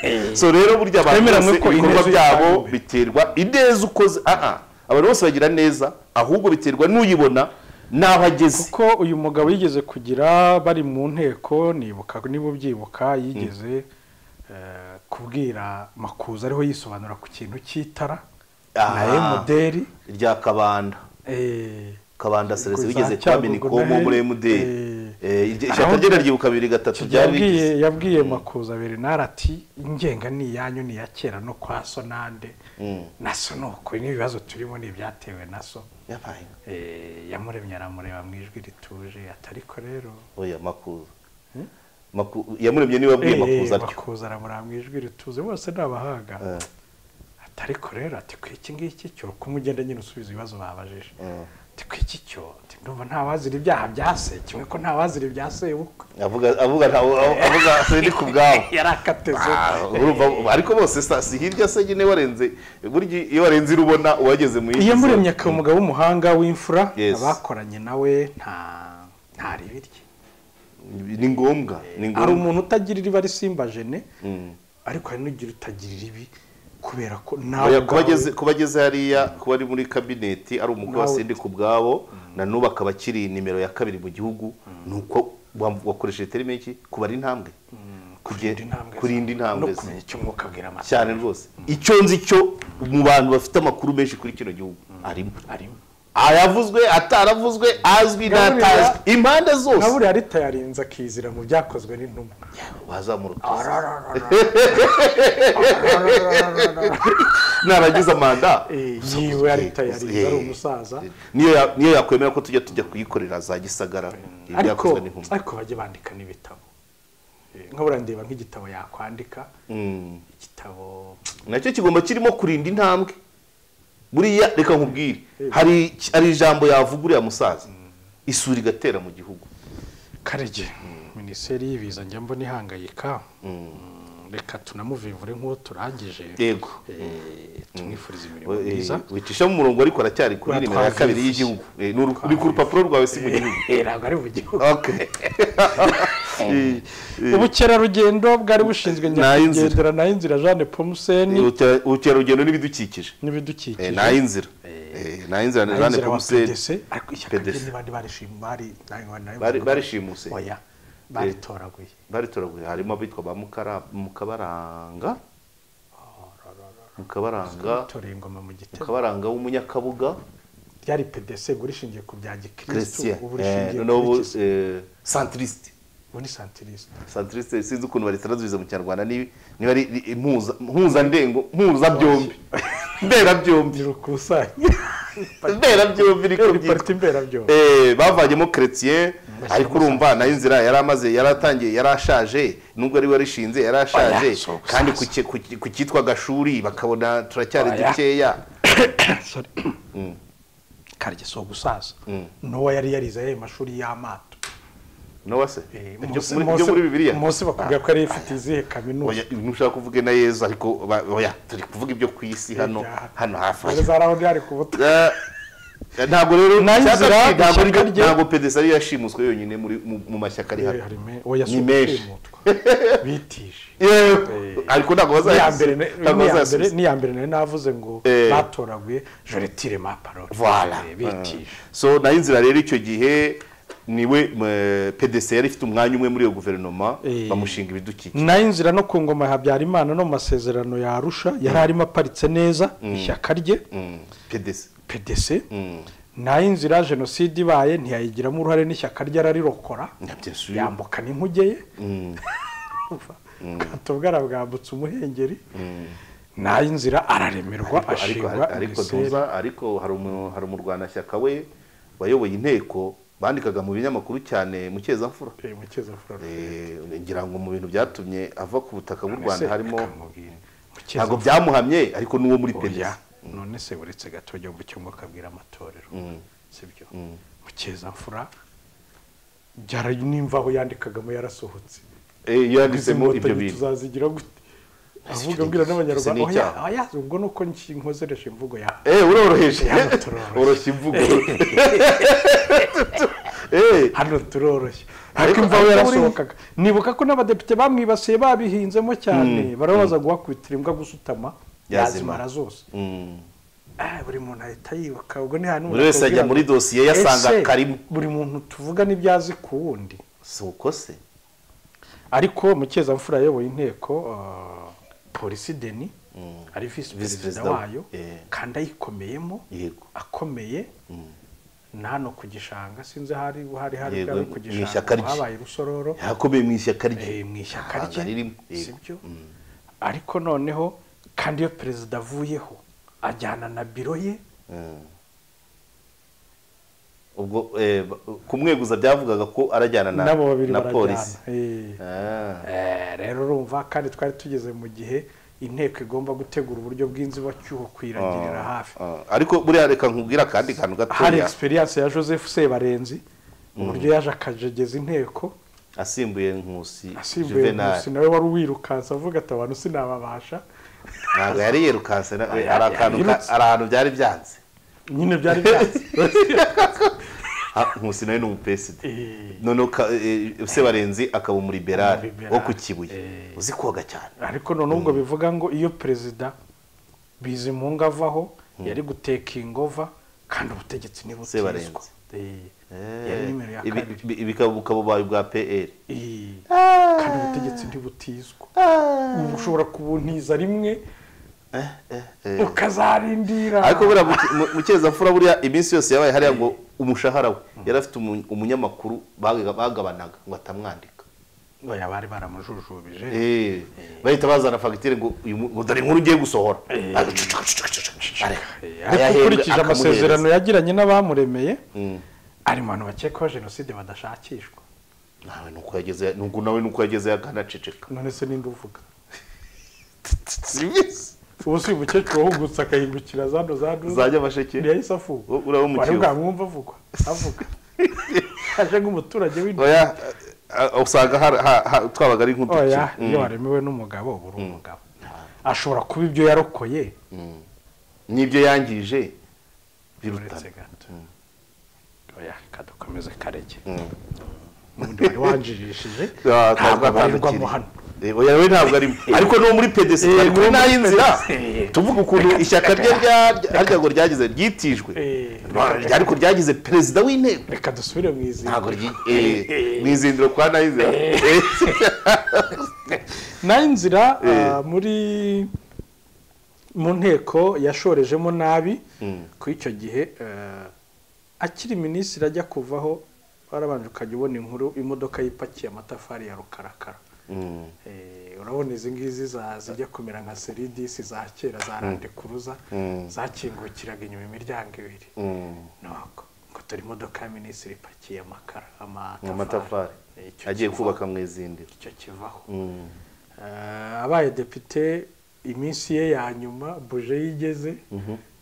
Eh, so rero burya abantu Twemeranywe bose ko ibikorwa ineza byabo itanguwe. biterwa ineza ukoze aha abantu bose bagira neza ahubwo biterwa n'uyibona n'aho ageze kuko uyu mugabo yigeze kugira bari mu nteko nibuka niba ubyibuka yigeze eh, kubwira makuza ariho yisobanura ku kintu cy'itara na Aha. emuderi rya kabanda eh, kabanda serese Kuza bigeze kuba Cyangugu minikomo nayo, muri emuderi eh, ishyaka ahubwo- rye naryibuka bibiri gatatu ryari yabwiye rigeze yabwiye makuza bernard ati ingenga ni iyanyu ni iya kera no kwa so nande Mm. na so ni uko n'ibibazo turimo ni ibyatewe na so Yabaye. Eh, yamuremye aramureba mu ijwi rituje atariko rero oya makuza Maku- yamuremye niwe wabwiye makuza atyo makuza aramureba mu ijwi rituze bose ni abahanga Eh, atariko rero ati ku iki ngiki cyo kuko ugenda nyine usubiza ibibazo babajije eh. ati ku iki cyo ati ndumva ntawazira ibyaha bya se kimwe ko ntawazira ibya sebukwe avuga avuga ntawe- avuga ni ku bwabo yari akateze Ah, urumva ariko bose sa- si hirya se nyine warenze burya iyo warenze irubona uwageze mu yindi iyo zone. muremye akaba umugabo w'umuhanga w'imfura Yes. abakoranye nawe nta ntareba irye ni ngombwa ni hari ngombwa umuntu utagira iriba risimba jene Mm. ariko hari n'ugira utagira iribi kubera ko nawe Oya, kuba ubwawe- ageze- kuba ageze hariya kuba ari muri kabineti ari umukwe wa Nawe- sendika ubwabo na n'ubu akaba akiri nimero ya kabiri mu gihugu ni uko wa- wakoresheje terime iki kubara intambwe kurinda Kuge- intambwe ze. kurinda intambwe no ze. kumenya icyo umwuka abwira amata cyane rwose icyo nzi cyo mu bantu bafite amakuru menshi kuri kino gihugu arimo arimo ayavuzwe ataravuzwe azwi Gaburira- n'atazwi impande na zose buriya arita yarinze akizira mu byakozwe n'intumwa wazamuruka narangiza manda Eh, yiwe arita yarinze ari umusaza niyo ya- niyo yakwemera ko tujya tujya kuyikorera za gisagara ariko ibyakozwe n'intumwa. ariko bajya bandika n'ibitabo Eh, nka buriya ndeba nk'igitabo yakwandika Mm. igitabo nacyo kigomba kirimo kurinda intambwe buriya reka nkubwire hari hari ijambo yavuga uriya musaza isuri igatera mu gihugu karege minisiteri y'ibiza njya mbona ihangayika Mm, reka tunamuvivure nk'uwo turangije yego Eh, tumwifuriza imirimo We- eh, myiza wicisha mu murongo ariko aracyari kuri Uratwaza nimero ya kabiri ifi. y'igihugu Eh, ni uru- ni ku rupapuro rwawe si mu gihugu Eh, ntabwo ari mu gihugu Okay. Eh, eh, ubukerarugendo bwari bushinzwe Nayinzira. nyakwigendera na inzira jeanne pomuseni ubute- ubukerarugendo n'ibidukikije n'ibidukikije Eh, ni inzira ni inzira Na ni jane Inzira wa PDC, pomuseri ariko ishyaka rye PDC. ntibari barishima bari ntago bari- ntago Bari- bari- barishimuse. oya baritoraguye baritoraguye harimo abitwa ba Mukara- mukabaranga mukabaranga batoreye ingoma mu gitego mukabaranga w'umunyakabuga ryari pdc ngo rishingiye ku bya gikristu christian ubu Eh, rishingiye n'ubu kuri iki? eh, centriste ubu ni santiriste centriste sinzi ukuntu baritaranzubiza mu kinyarwanda ni- niba ari ri- impuza- mpuzandengo mpuzabyombi mberabyombi ntirukusanye mberabyombi niko ni byitwa pariti mberabyombi Eh, bavanyemo chrétien Bashyiramo ariko urumva nayo inzira yari amaze yari atangiye yari ashaje nubwo ari we warishinze yari ashaje Oya, si ugusaza. kandi ku ki- ku ki- ku cyitwa gashuri bakabona turacyari Oya. dukeya Sorry. karye si ugusaza nowa yari yarize ayo mashuri y'amato nowa se Eh, Ibyo Mose- muri- ibyo muri bibiliya Mose bakubwira ko yari ifite izihe kaminuza Oya, ntushaka kuvuga na yezu ariko ba- oya turi kuvuga ibyo ku isi hano Ibyaha. hano hafi aha. Dore za raho ari ku butaka Eh, ntabwo rero Nayo icyaka inzira, ki- ntabwo ishyaka ryo- rye- ntabwo pedesi ariyo yashimuswe yonyine muri mu- mu mashyaka ari hano Ni menshi. bitije Yewe, ariko ntabwo niya bazayasubiza mbere ntabwo niya mbere bazayasubiza niya mbere nari navuze ngo Eh. batoraguye je retire ma parole Voilà. Eh, bitije so nayo inzira rero icyo gihe niwe m- PDC yari ifite umwanya umwe muri iyo guverinoma Eh. bamushinga ibidukikije nayo inzira no ku ngoma ya habyarimana no mu masezerano ya arusha yari arimo aparitse neza ishyaka rye Mm, PDC pdc Mm. nayo inzira jenoside ibaye ntiyayigiramo uruhare n'ishyaka rye ararirokora Na bien sûr. yambuka n'inkuge ye ubwato bwe arabwambutsa umuhengeri nayo inzira araremerwa ariko ashingwa ariko Buruseli. tuza ariko hari umu- hari umurwanashyaka we wayoboye inteko bandikaga mu binyamakuru cyane mu cyezamfura Eh, Mukeza Eh, ngira ngo mu bintu byatumye ava ku butaka bw'u Ese rwanda harimo reka nkubwire, Mukeza ntabwo byamuhamye ariko n'uwo muri PDC Oya, none se uretse gato jya mu cyumba ukabwira amatorero sibyo mukeza-mfura byara nimva aho yandikagamo yarasohotse Eh, yanditsemo Izi ibyo nkotanyi bintu tuzazigira gute avuga abwira Ese ni n'abanyarwanda oya icyaha. oya ubwo ni uko nki- nkozereje imvugo yawe Eh, uroroheje Yaba turoroheje. oroshya imvugo Eh. hano turoroshye ariko Ariko- imvaho ariko yarasohokaga nibuka ko n'abadepite bamwibasiye babihinzemo cyane barabaza guhakubitira imbwa gusutama Yazimara. yazimara zose Mm. Ah, buri muntu ahita yibuka ubwo ni hantu Buri wese ajya muri dosiye ye asanga karimo buri muntu tuvuga n'ibyo azi ku wundi si uko se ariko mukeza yayoboye inteko ah, polisi deni ari Visi visi perezida perezida wa- wayo eh. kandi ayikomeyemo yego akomeye ni hano ku gishanga sinzi hari hari hari Yego, bwari ku mu ishyaka gishanga rye. habaye rusororo yakomeye mu ishyaka eh, rye mu ishyaka ntabwo rye aririmo. Yego. si byo ariko noneho kandi iyo perezida avuyeho ajyana na biro ye Mm. ubwo eh, ba- kumweguza byavugaga ko arajyana na n'abo babiri na barajyana polisi Eh. Ah. Eh, rero urumva kandi twari tugeze mu gihe inteko igomba gutegura uburyo bw'inzibacyuho kuyiragirira hafi Ah, ariko buriya reka nkubwira akandi kantu hari gatoya egisperiyanse ya joseph sebarenzi uburyo yaje akajegeza inteko asimbuye nkusi asimbuye juvenal munsi nawe wari uwirukansa avuga ati abantu sinababasha ntabwo yari yirukanse na- we, hari Ah, akantu ka- yirutse. hari ahantu byari byanze nyine byari byanze Ah, nkusi nawe ni umupesida Eh, noneho ka- eh, sebarenzi akaba umuriberari Umuriberari. wo ku kibuye Eh. uzi koga cyane ariko none ubwo bivuga ngo iyo perezida bizimunga avaho yari gutekinga kandi ubutegetsi ntibutizwa Sebarenzi. Eh, Eh, yari nimero ya ibi- kabiri ibi- ibi bukaba bukaba ububaye bwa pr Eh, kandi ubutegetsi ntibutizwa ubu ushobora kubuntiza rimwe ukazarindira ariko buriya muke- mu- mukezamfura buriya iminsi yose yabaye hariya ngo umushahara we yari afite umu- umunyamakuru baga- bagabanaga ngo atamwandika oya bari baramujujubije Eh, bahita bazana fagitire ngo uyu mu- ngo dore inkuru ugiye gusohora Eh. Areka. Eh, ariko Ayahembwe, ukurikije amasezerano akamuhereza. yagiranye n'abamuremeye Mm. ari mu bantu bakekwaho jenoside badashakishwa nawe nuko yageze nuko nawe nuko yageze akanaceceka none se ninde uvuga ubu si umukecuru wahungutse akahindukira zano zano zajya amasheke ntiyahise afungwa U- uraba wari umukecuru. bwamwumva avugwa avuga aje nk'umuturage w'inda oya a- a- usanga har- ha- ha- twabaga ari nk'udukino oya iyo waremewe n'umugabo uba uri umugabo ashobora kuba ibyo yarokoye n'ibyo yangije birutana uretse gato oya kadukomeze karege Mm. ubundi wari wanjirishije Ah, ntabwo ntabwo abarirwamo atandukira. hano Eh, oya we ntabwo arimo ariko no muri pedesi Eh, ari kuri no muri nayo nzira PDC. tuvuga ukuntu ishyaka rye rya- rya- harya ngo ryagize ryitijwe Eh. Ra- rya- ariko ryagize perezida w'inteko reka dusubire mu izina ntabwo ryi- eh, mu izindiro kwa nayo nzira nayo inzira Eh. ah, muri mu nteko yashorejemo nabi ku icyo gihe eh, akiri minisitiri ajya kuvaho warabanje ukajya ubona inkuru imodoka yipakiye amatafari ya rukarakara Mm. Eh, urabona izi ngizi za- zijya kumera nka seridisi za kera za randekuruza Mm. zakingukiraga inyuma imiryango ibiri Mm. nuko ngo turi imodoka ya minisitiri ipakiye amakara mu matafari Eh, icyo agiye kiva- kubaka mu izindiro icyo kivaho Mm. Eh, abaye depite iminsi ye ya nyuma buje yigeze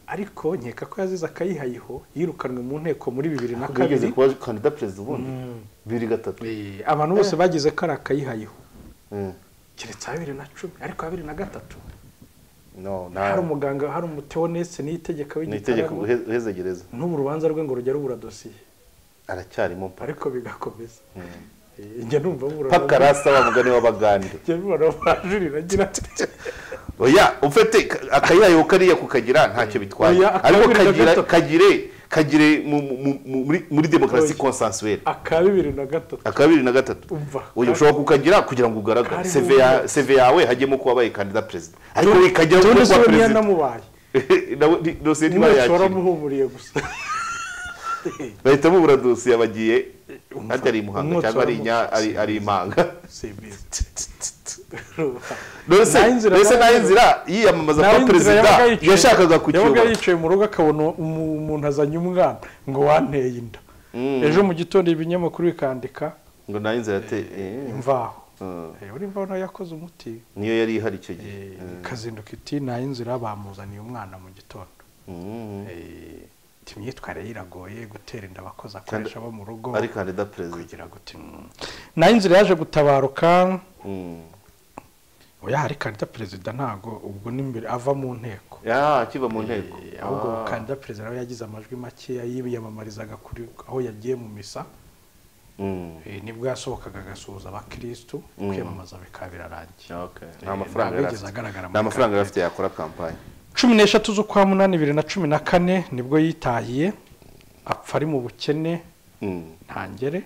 ariko nkeka ko yazize akayihayiho yirukanwe mu nteko muri bibiri na bigeze kabiri kuba kandida perezida ubundi bibiri gatatu Eh, abantu bose bagize ko ari akayihayiho Mm. keretse ya bibiri na cumi ariko ya bibiri na gatatu no hari nta umuganga hari umuteonese n'itegeka ni itegeko w'igitaramo uhe- uhe gereza n'ubu urubanza rwe ngo rujya rubura dosiye aracyarimo mpa ariko bigakomeza Eh, njya numva bura paka rasa wa mugani w'abagande njya numva barajurira agira ati oya ufite ka- akayayo kariya kukagira ntacyo bitwara Oya, ariko akabiri na kagira gatatu. kagire kagire mu- mu- mu- muri muri demokarasi Oya. konsansuwere aka bibiri na gatatu aka bibiri na gatatu Umva. oya ushobora kukagira kugira ngo ugaragare Kari seve ya- mu- seve yawe hagiyemo kuba wabaye kandida perezida ariko ikagira kuba none se kuba we niyo perezida namubaye nawe nti- dosiye niba ntibayakira yashora amuhumuriye gusa bahita bubura dosiye abagiye hajya ari i muhanga umwotsi cyangwa ari i Nya- waramuhutse. ari ari i Mpanga mbese Nayo inzira- mbese nayo inzira yiyamamaza kuba perezida yashakaga yabaga kukiyobora yicaye mu rugo akabona umu- umuntu azanye umwana ngo wanteye inda ejo mu gitondo ibinyamakuru bikandika ngo nayo inzira yate- eh. imvaho Mm. Eh, uri imvaho nawe yakoze umuti niyo yari ihari icyo gihe Eh, ikazinduka iti nayo inzira bamuzaniye umwana mu gitondo Mm. Eh, iti imyitwarire ye iragoye gutera inda abakozi akoresha bo mu rugo ari kandida perezida kugira guti "Mm." nayo inzira yaje gutabaruka Mm. oya hari kandida perezida ntago ubwo n'imbere ava mu nteko ya akiva mu nteko ahubwo Ah. kandida perezida nawe yagize amajwi makeya yiyamamarizaga kuri aho yagiye mu misa Eh, nibwo yasohokaga agasuhuza abakirisitu kwiyamamaza bikaba birarangiye Okay. Eh, nta mafaranga yari ntawigeze afite. agaragara muri nta mafaranga yari afite yakora kampani cumi n'eshatu z'ukwa munani bibiri na cumi na kane nibwo yitahiye apfa ari mu bukene Mm. ntangere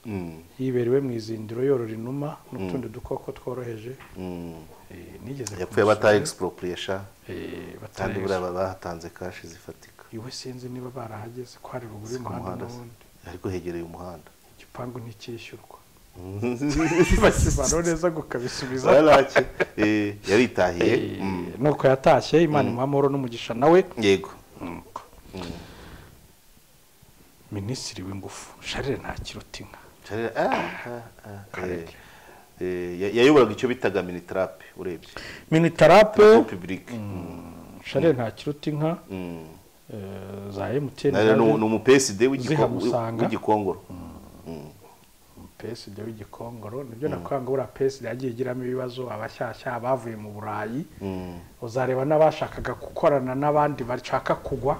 Mm. yiberewe mu izindiro yorora inuma n'utundi dukoko tworoheje Mm. Eh, nigeze yapfuye kumusura. bataye expropriation Eh, batari kandi buriya baba bahatanze kashi zifatika iwe sinzi niba barahageze ko hari ruguru ku y'umuhanda muhanda se. n'ubundi ariko hegereye umuhanda igipangu nticyishyurwa bakibana neza ngo ukabisubiza Baraki. Eh, yaritahiye Eh, Mm. nuko yatashye imana imuha amahoro n'umugisha nawe yego minisitiri w'ingufu sharire ntakiruta inka Charles- ah, ah, ah. Kareke. Eh, eh, ya- yayoboraga icyo bitaga minitrape urebye minitarape public sharire ntakiruta inka Mm. eh, za emutiyeni Na rero ni ni umupeside Zihamusanga. w'igikongoro peside w'igikongoro nibyo nakwanga ngo buriya peside yagiye igiramo ibibazo abashyashya abavuye mu burayi uzareba n'abashakaga gukorana n'abandi bashaka kugwa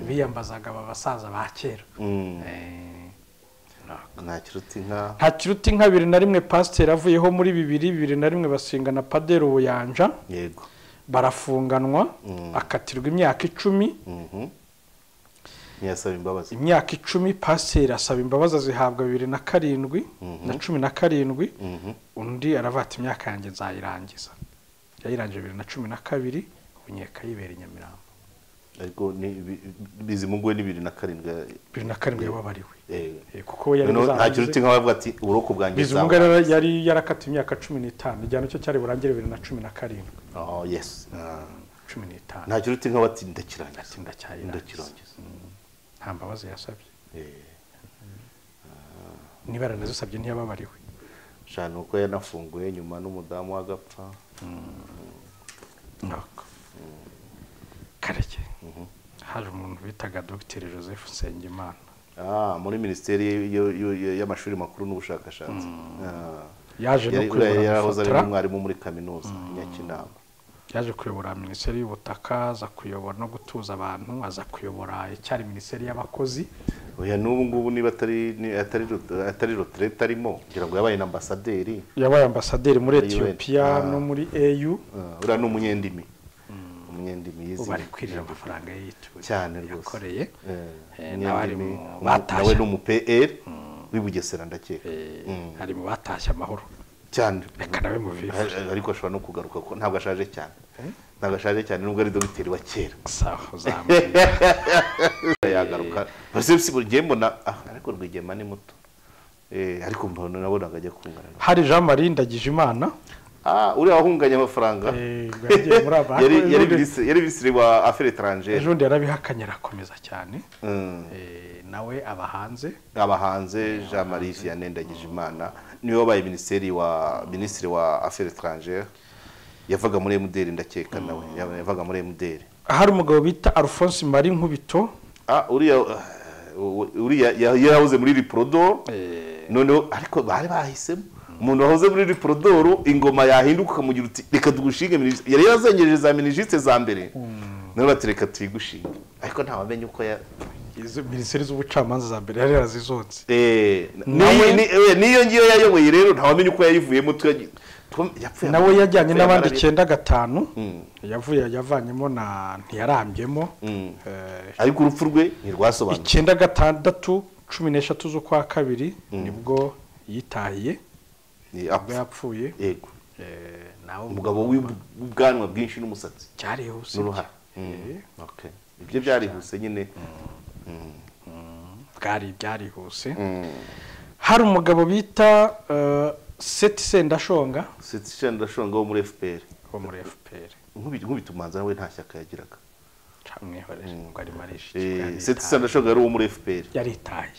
biyambazaga aba basaza ba kera nta kiruta inka nta kiruta inka bibiri na rimwe pasiteri avuyeho muri bibiri bibiri na rimwe basinga na paderi ubuyanja yego barafunganwa Mm. akatirwa imyaka icumi Mhm. ntiyasaba imbabazi imyaka icumi pasiteri asaba imbabazi azihabwa bibiri na karindwi na cumi na karindwi Mhm. undi aravata imyaka yanjye nzayirangiza yayirangije bibiri na cumi na kabiri ubunyeka yibera i nyamirambo ariko ni- bi- bizimunguwe ni bibiri na karindwi bibiri na karindwi yababariwe Eh, Eh, kuko we yari noneho nta yazarangize- kiruta inka wavuga ati uburoko bwanjye bizimungu yari- yari yarakatiwe imyaka cumi n'itanu igihano cyo cyari burangire bibiri na cumi na karindwi oh yes Ah. cumi n'itanu nta kiruta inka wati ndakirangiza atsinda cyayirangiza ndakirangiza nta mbabazi yasabye Eh, niba yaranazisabye ntiyababariwe sha ni uko yanafunguye nyuma n'umudamu w'agapfa nuko kareke hari umuntu bitaga dogiteri joseph nsengimana Ah, muri minisiteri y- y- y- y'amashuri makuru n'ubushakashatsi Ah. yaje no Yari- kuyobora yarahoze ari gufotora, n'umwarimu muri kaminuza i nyakinama yaje kuyobora minisiteri y'ubutaka aza kuyobora no gutuza abantu aza kuyobora icyari minisiteri y'abakozi oya n'ubu ngubu niba atari ni- atari rot- atari roterete arimo kugira ngo yabaye na ambasaderi yabaye ambasaderi muri Muri etiyopiya UN, ah. no muri au Ah, uriya ni umunyendimi umunyendimi ubu yizi ari kwirira amafaranga ye yituye cyane rwose yakoreye Eh, Eh, umunyendimi, n'abarimu umu- batashye. nawe ni umu pr w'i bugesera ndakeka Eh, Mm. ari mu batashye amahoro cyane reka nawe mubivure Ar- ariko ashobora no kugaruka ko ntabwo ashaje cyane ntabwo ashaje cyane nubwo ari dogiteri wa kera sawa uzambwira yagaruka Josephs buri gihe mbona ah, ariko rwigema ni muto Eh, ariko mbona nabonaga ajya kungana na- hari jean marie ndagijimana ah uriya wahunganye amafaranga eh, ubwo yagiye muri aba yari yari ejo minisitiri- yari minisitiri wa affaires étrangères bundi yarabihakanye arakomeza cyane Mm. Eh, nawe aba hanze abahanze Jean Marie Vianney Ndagijimana niwe wabaye minisitiri wa minisitiri wa affaires étrangères yavaga muri MDR ndakeka nawe yaba- yavaga muri MDR hari umugabo bita alphonse marie nkubito ah uriya uh, uriya ya- yarahoze muri Liprodor Eh. noneho ariko bari bahisemo umuntu wahoze muri Liprodor ingoma yahinduka ukamugira uti reka tugushinge minisitiri yari yarazengereje za minisitiri za mbere none bati reka tuyigushinge ariko ntawamenye uko ya izo minisiteri z'ubucamanza za mbere yari yarazizonze Eh, Nawe- ni- ni- eh, niyo ngiyo yayoboye rero ntawamenya uko yayivuyemo tuyagiye nawe yajyanye n'abandi icyenda gatanu yavuye yavanyemo na ntiyarambyemo Eh, ariko urupfu rwe ntirwasobanutse icyenda gatandatu cumi n'eshatu z'ukwa kabiri nibwo yitahiye Ni ubwo apfa. yapfuye yego Eh, nawe umugabo w'ub- w'ubwanwa bwinshi n'umusatsi cyarihuse n'uruhara Eh, Mm. Okay. ibyo byarihuse nyine bwari byarihuse hari umugabo bita eh, seti sendashonga sitisha ndashonga wo muri fpr wo muri fpr Nkubi- nkubita umuhanzi nawe nta shyaka yagiraga camwihorere ngo arimo arisha sitisha ndashonga yari uwo muri fpr yaritaye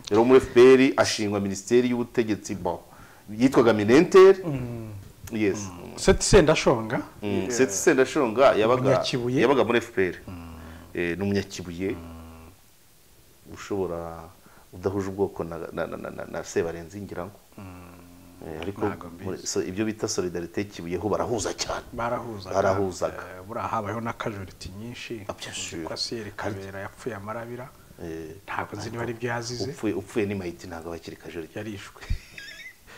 yari uwo muri fpr ashingwa minisiteri y'ubutegetsi bo yitwaga minenteri yes Mm. seti sendashonga seti sendashonga yabaga Umunyakibuye. yabaga muri fpr Eh, ni umunyakibuye ushobora udahuje ubwoko na, na, na, na, na, na sebarenzi ngirango Eh, ariko Ntago mbizi. muri- so- ibyo bita solidarite kibuyeho barahuza cyane barahuzaga Barahuzaga. Eh, buriya habayeho n'akajuriti nyinshi Ah, bien sûr. ko asiyeri kabera yapfuye amarabira ntabwo nzi niba ari byo yazize upfuye upfuye ni mahiti ntabwo aba akiri kajoryo yarishwe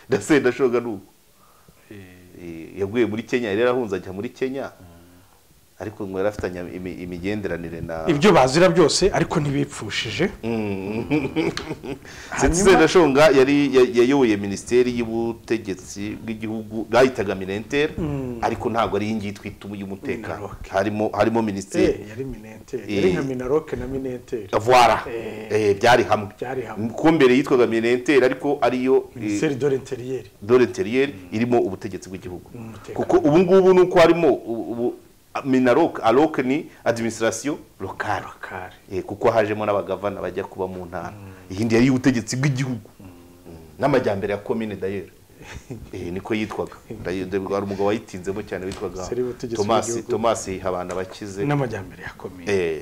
ndasenda shoga ni uko Eh, yaguye muri kenya yari yarahunze ajya muri kenya ariko ngo yari afitanye imi- imigenderanire na ibyo bazira byose ariko ntibipfushije sendashonga yari ya- yayoboye minisiteri y'ubutegetsi bw'igihugu bwahitaga minenteri ariko ntabwo ari iyi ngiyi twita iy'umutekano Minaloc. harimo harimo minisiteri Eh, yari minenteri yari nka Eh. minaroke na minenteri voila Eh. Eh, byari hamwe Byari hamwe. ko mbere yitwaga minenteri ariko ariyo eh, minisiteri dore interiyeri dore interiyeri irimo ubutegetsi bw'igihugu umutekano. kuko ubu ngubu ni uko harimo ubu- ubu- minaroke aroke ni adiminisitirasiyo lokale bakari Eh, kuko hajemo n'abagavana bajya kuba mu ntara iyindi yari iy'ubutegetsi bw'igihugu n'amajyambere ya komine dayeri Eh, niko yitwaga Dayeri- hari umugabo wayitinzemo cyane witwaga Seri w'ubutegetsi tomasi bw'igihugu. tomasi habana bakize n'amajyambere yakomeye Eh,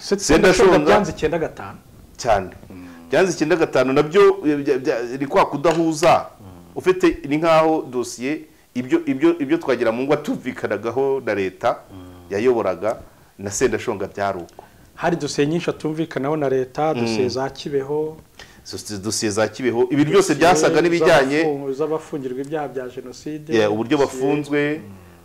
sendashonga Sendashonga- byanze icyenda gatanu cyane byanze icyenda gatanu nabyo eh, bya- bya- ni kwa kudahuza ufite ni nk'aho dosiye ibyo ibyo ibyo twagira mu ngo tumvikanagaho na leta yayoboraga na sendashonga byari uko hari dosiye nyinshi atumvikanaho na leta dosiye za kibeho Sosiyete- dosiye za kibeho ibi byose byasaga n'ibijyanye z'abafungu- z'abafungirwa ibyaha bya jenoside yeah, uburyo bafunzwe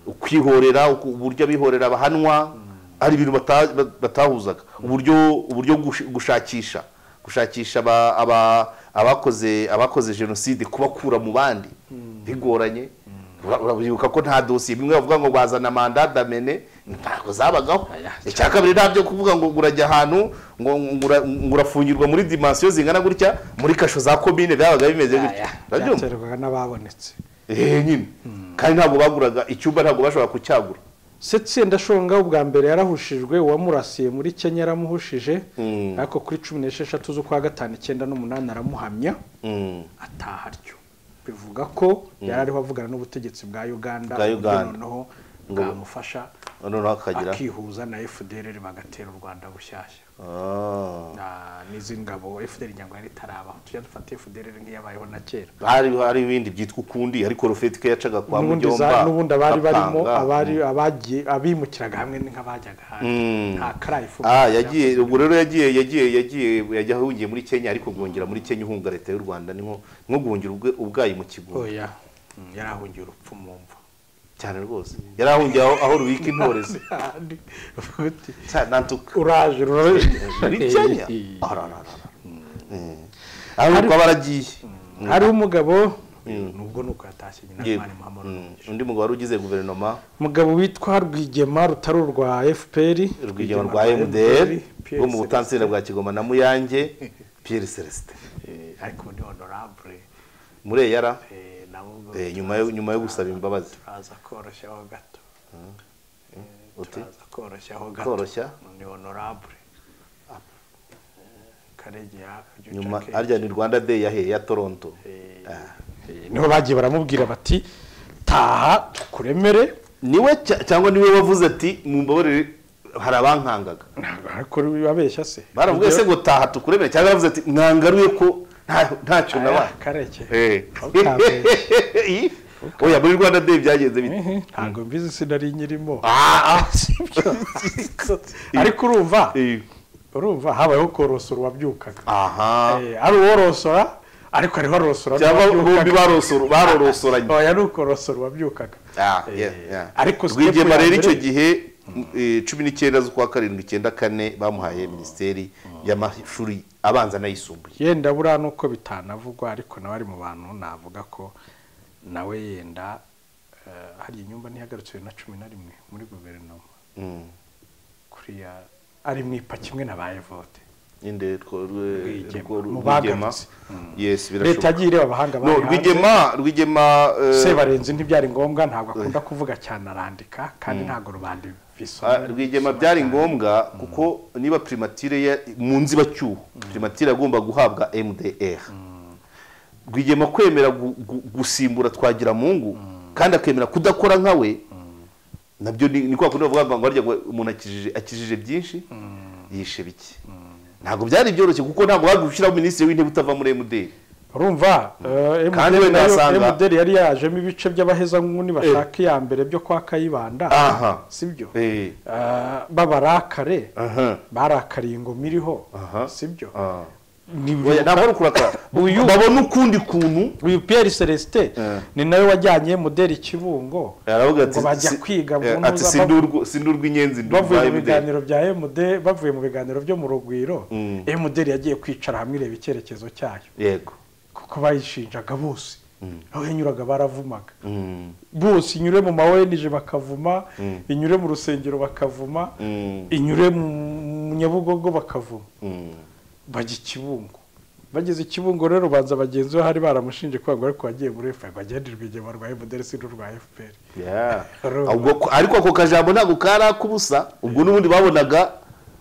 ukwihorera uku- uburyo abihorera bahanwa hari ibintu bata- batahuzaga uburyo uburyo gush- gushakisha gushakisha aba- aba- abakoze abakoze jenoside kubakura mu bandi bigoranye Ura- urabibuka ko nta dosiye bimwe bavuga ngo bazana manda damene ntabwo zabagaho icya kabiri nta byo kuvuga ngo ngo urajya ahantu ngo ngo ura- ngo urafungirwa muri dimansiyo zingana gutya muri kasho za komine byabaga bimeze gutya Urabyumva? byaterwaga n'ababonetse ehe nyine kandi ntabwo baguraga icyumba ntabwo bashobora kucyagura se sendashonga ubwa mbere yarahushijwe uwamurasiye muri kenya yaramuhushije ariko kuri cumi n'esheshatu z'ukwa gatanu icyenda n'umunani aramuhamya Mm. ataha ryo bivuga ko yari ariho avugana n'ubutegetsi bwa uganda Bwa uburyo Uganda. noneho Ngo- bwamufasha noneho akagira akihuza na fdr bagatera u rwanda bushyashya Ah. Na- n'izindi ngabo fdr nyarwanda itarabaho tujya dufata fdr nk'iyabayeho na kera hari hari ibindi byitwa ukundi ariko rufeti ko yacaga kwa n'ubundi mujyomba za- n'ubundi abari barimo Gapanga. abari abagiye abimukiraga hamwe nk'abajyaga hanze Mm. nta karayifu Ah, yagiye ubwo rero yagiye yagiye yagiye yajya ahungiye muri kenya ariko guhungira muri kenya uhunga leta y'u rwanda ni nko nko guhungira ubwe- ubwayi mu kigunda oya Mm, yarahungiye urupfu mu mva cyane rwose yari ahungiye aho, aho rubika intorezi Uti, cyane nantuka uraje muri kenya uraje arararara ariko baragiye hariho umugabo nubwo nuko yatashye nyina mwana muhammad Rugege. undi mugabo wari ugize guverinoma umugabo witwa rwigema rutari urwa fpr urwigema rwa mdr rwo mu butansinda bwa kigoma na muyange pierre celestin ariko undi honorable mureyara eh, nabo ubwo Eh, nyuma yo- nyuma yo gusaba imbabazi. turaza koroshyaho gato Eh, Uti? turaza koroshyaho gato Koroshya? ni honorable karegera nyuma harya ni rwanda day yahe ya toronto Ah. niho bagiye baramubwira bati taha tukuremere niwe cya- cyangwa niwe wavuze ati mumbabarire hari abankangaga ariko babeshya se baravuga se ngo taha tukuremere cyangwa yavuze ati mwangaruye ko nta- ntacyo nabaye kareke Eh. Ntukabeshye. Iyi? oya muri rwanda day byagenze bite ntabwo mbizi si nari nyirimo Ah, ah. ariko urumva Eh. urumva habayeho korosora uwabyukaga aha Eh, ari uworosora ariko hariho arosora cyangwa bombi n'uwabyukaga. barosoro- barorosoranye oya ni ukorosora uwabyukaga Ah, yeah, yeah. ariko step rwigema ya rero mbere- icyo gihe eh, cumi n'icyenda z'ukwa karindwi icyenda kane bamuhaye minisiteri y'amashuri abanza n'ayisumbuye yenda buriya nuko bitanavugwa ariko nawe ari mu bantu navuga ko nawe yenda eh, hariya inyumba ntihagarutswe na cumi na rimwe muri guverinoma Mm. kuriya ari mu ipa kimwe na ba evote Nyine two- rwe- Rwigema. rwo- Mu rwigema bagarutse. yes leta birashoboka yagiye ireba abahanga no bari hanze. rwigema rwigema eh, sebarenzi ntibyari ngombwa ntabwo akunda kuvuga cyane arandika kandi ntabwo rubanda ah, bisoma rwigema byari ngombwa kuko niba primatire ya- mu nzibacyuho primatire agomba guhabwa mdr rwigema kwemera gu- gu- gusimbura twagira mungu kandi akemera kudakora nkawe nabyo ni ni kwa kundi bavuga ngo harya ngo umuntu akijije akijije byinshi yishe bike ntabwo byari byoroshye kuko ntabwo bagushyiraho minisitiri w'intebe utava muri mdr urumva eh, Kandi MDL wenda nayo- wasanga- MDL yari yajemo ibice by'abahezanguni bashaka iya mbere byo kwa kayibanda aha sibyo eh Eh, babarakare aha barakariye ingoma iriho Aha. sibyo ah. ni Oya, ntabwo ari ukurakara Uyu- babona ukundi kuntu uyu Pierre Celestin Eh. ni nawe wajyanye mudeli kibungo aravuga ngo bajya kwiga ngo eh, ati nuza "Si bav- ndi urwo- si ndi urw'inyenzi ndi urwa bavuye mu MDL." biganiro bya MD bavuye mu biganiro byo mu rugwiro Mm. MDL yagiye kwicara hamwe ireba icyerekezo cyayo yego kuko bayishinjaga bose aho yanyuraga baravumaga Mm, bose inyure mu mawenije bakavuma Mm. inyure mu rusengero bakavuma mm, inyure mu nyabugogo bakavuma mm. bajya i kibungo bageze i kibungo rero ubanza bagenzi be hari baramushinje kwanga ariko wagiye muri fpr bagenderwa igihe barwaye mudeli si n'urwa fpr Yeah. Urumva. Ahubwo ko- ariko ako kajambo ntabwo kari akubusa ubwo n'ubundi babonaga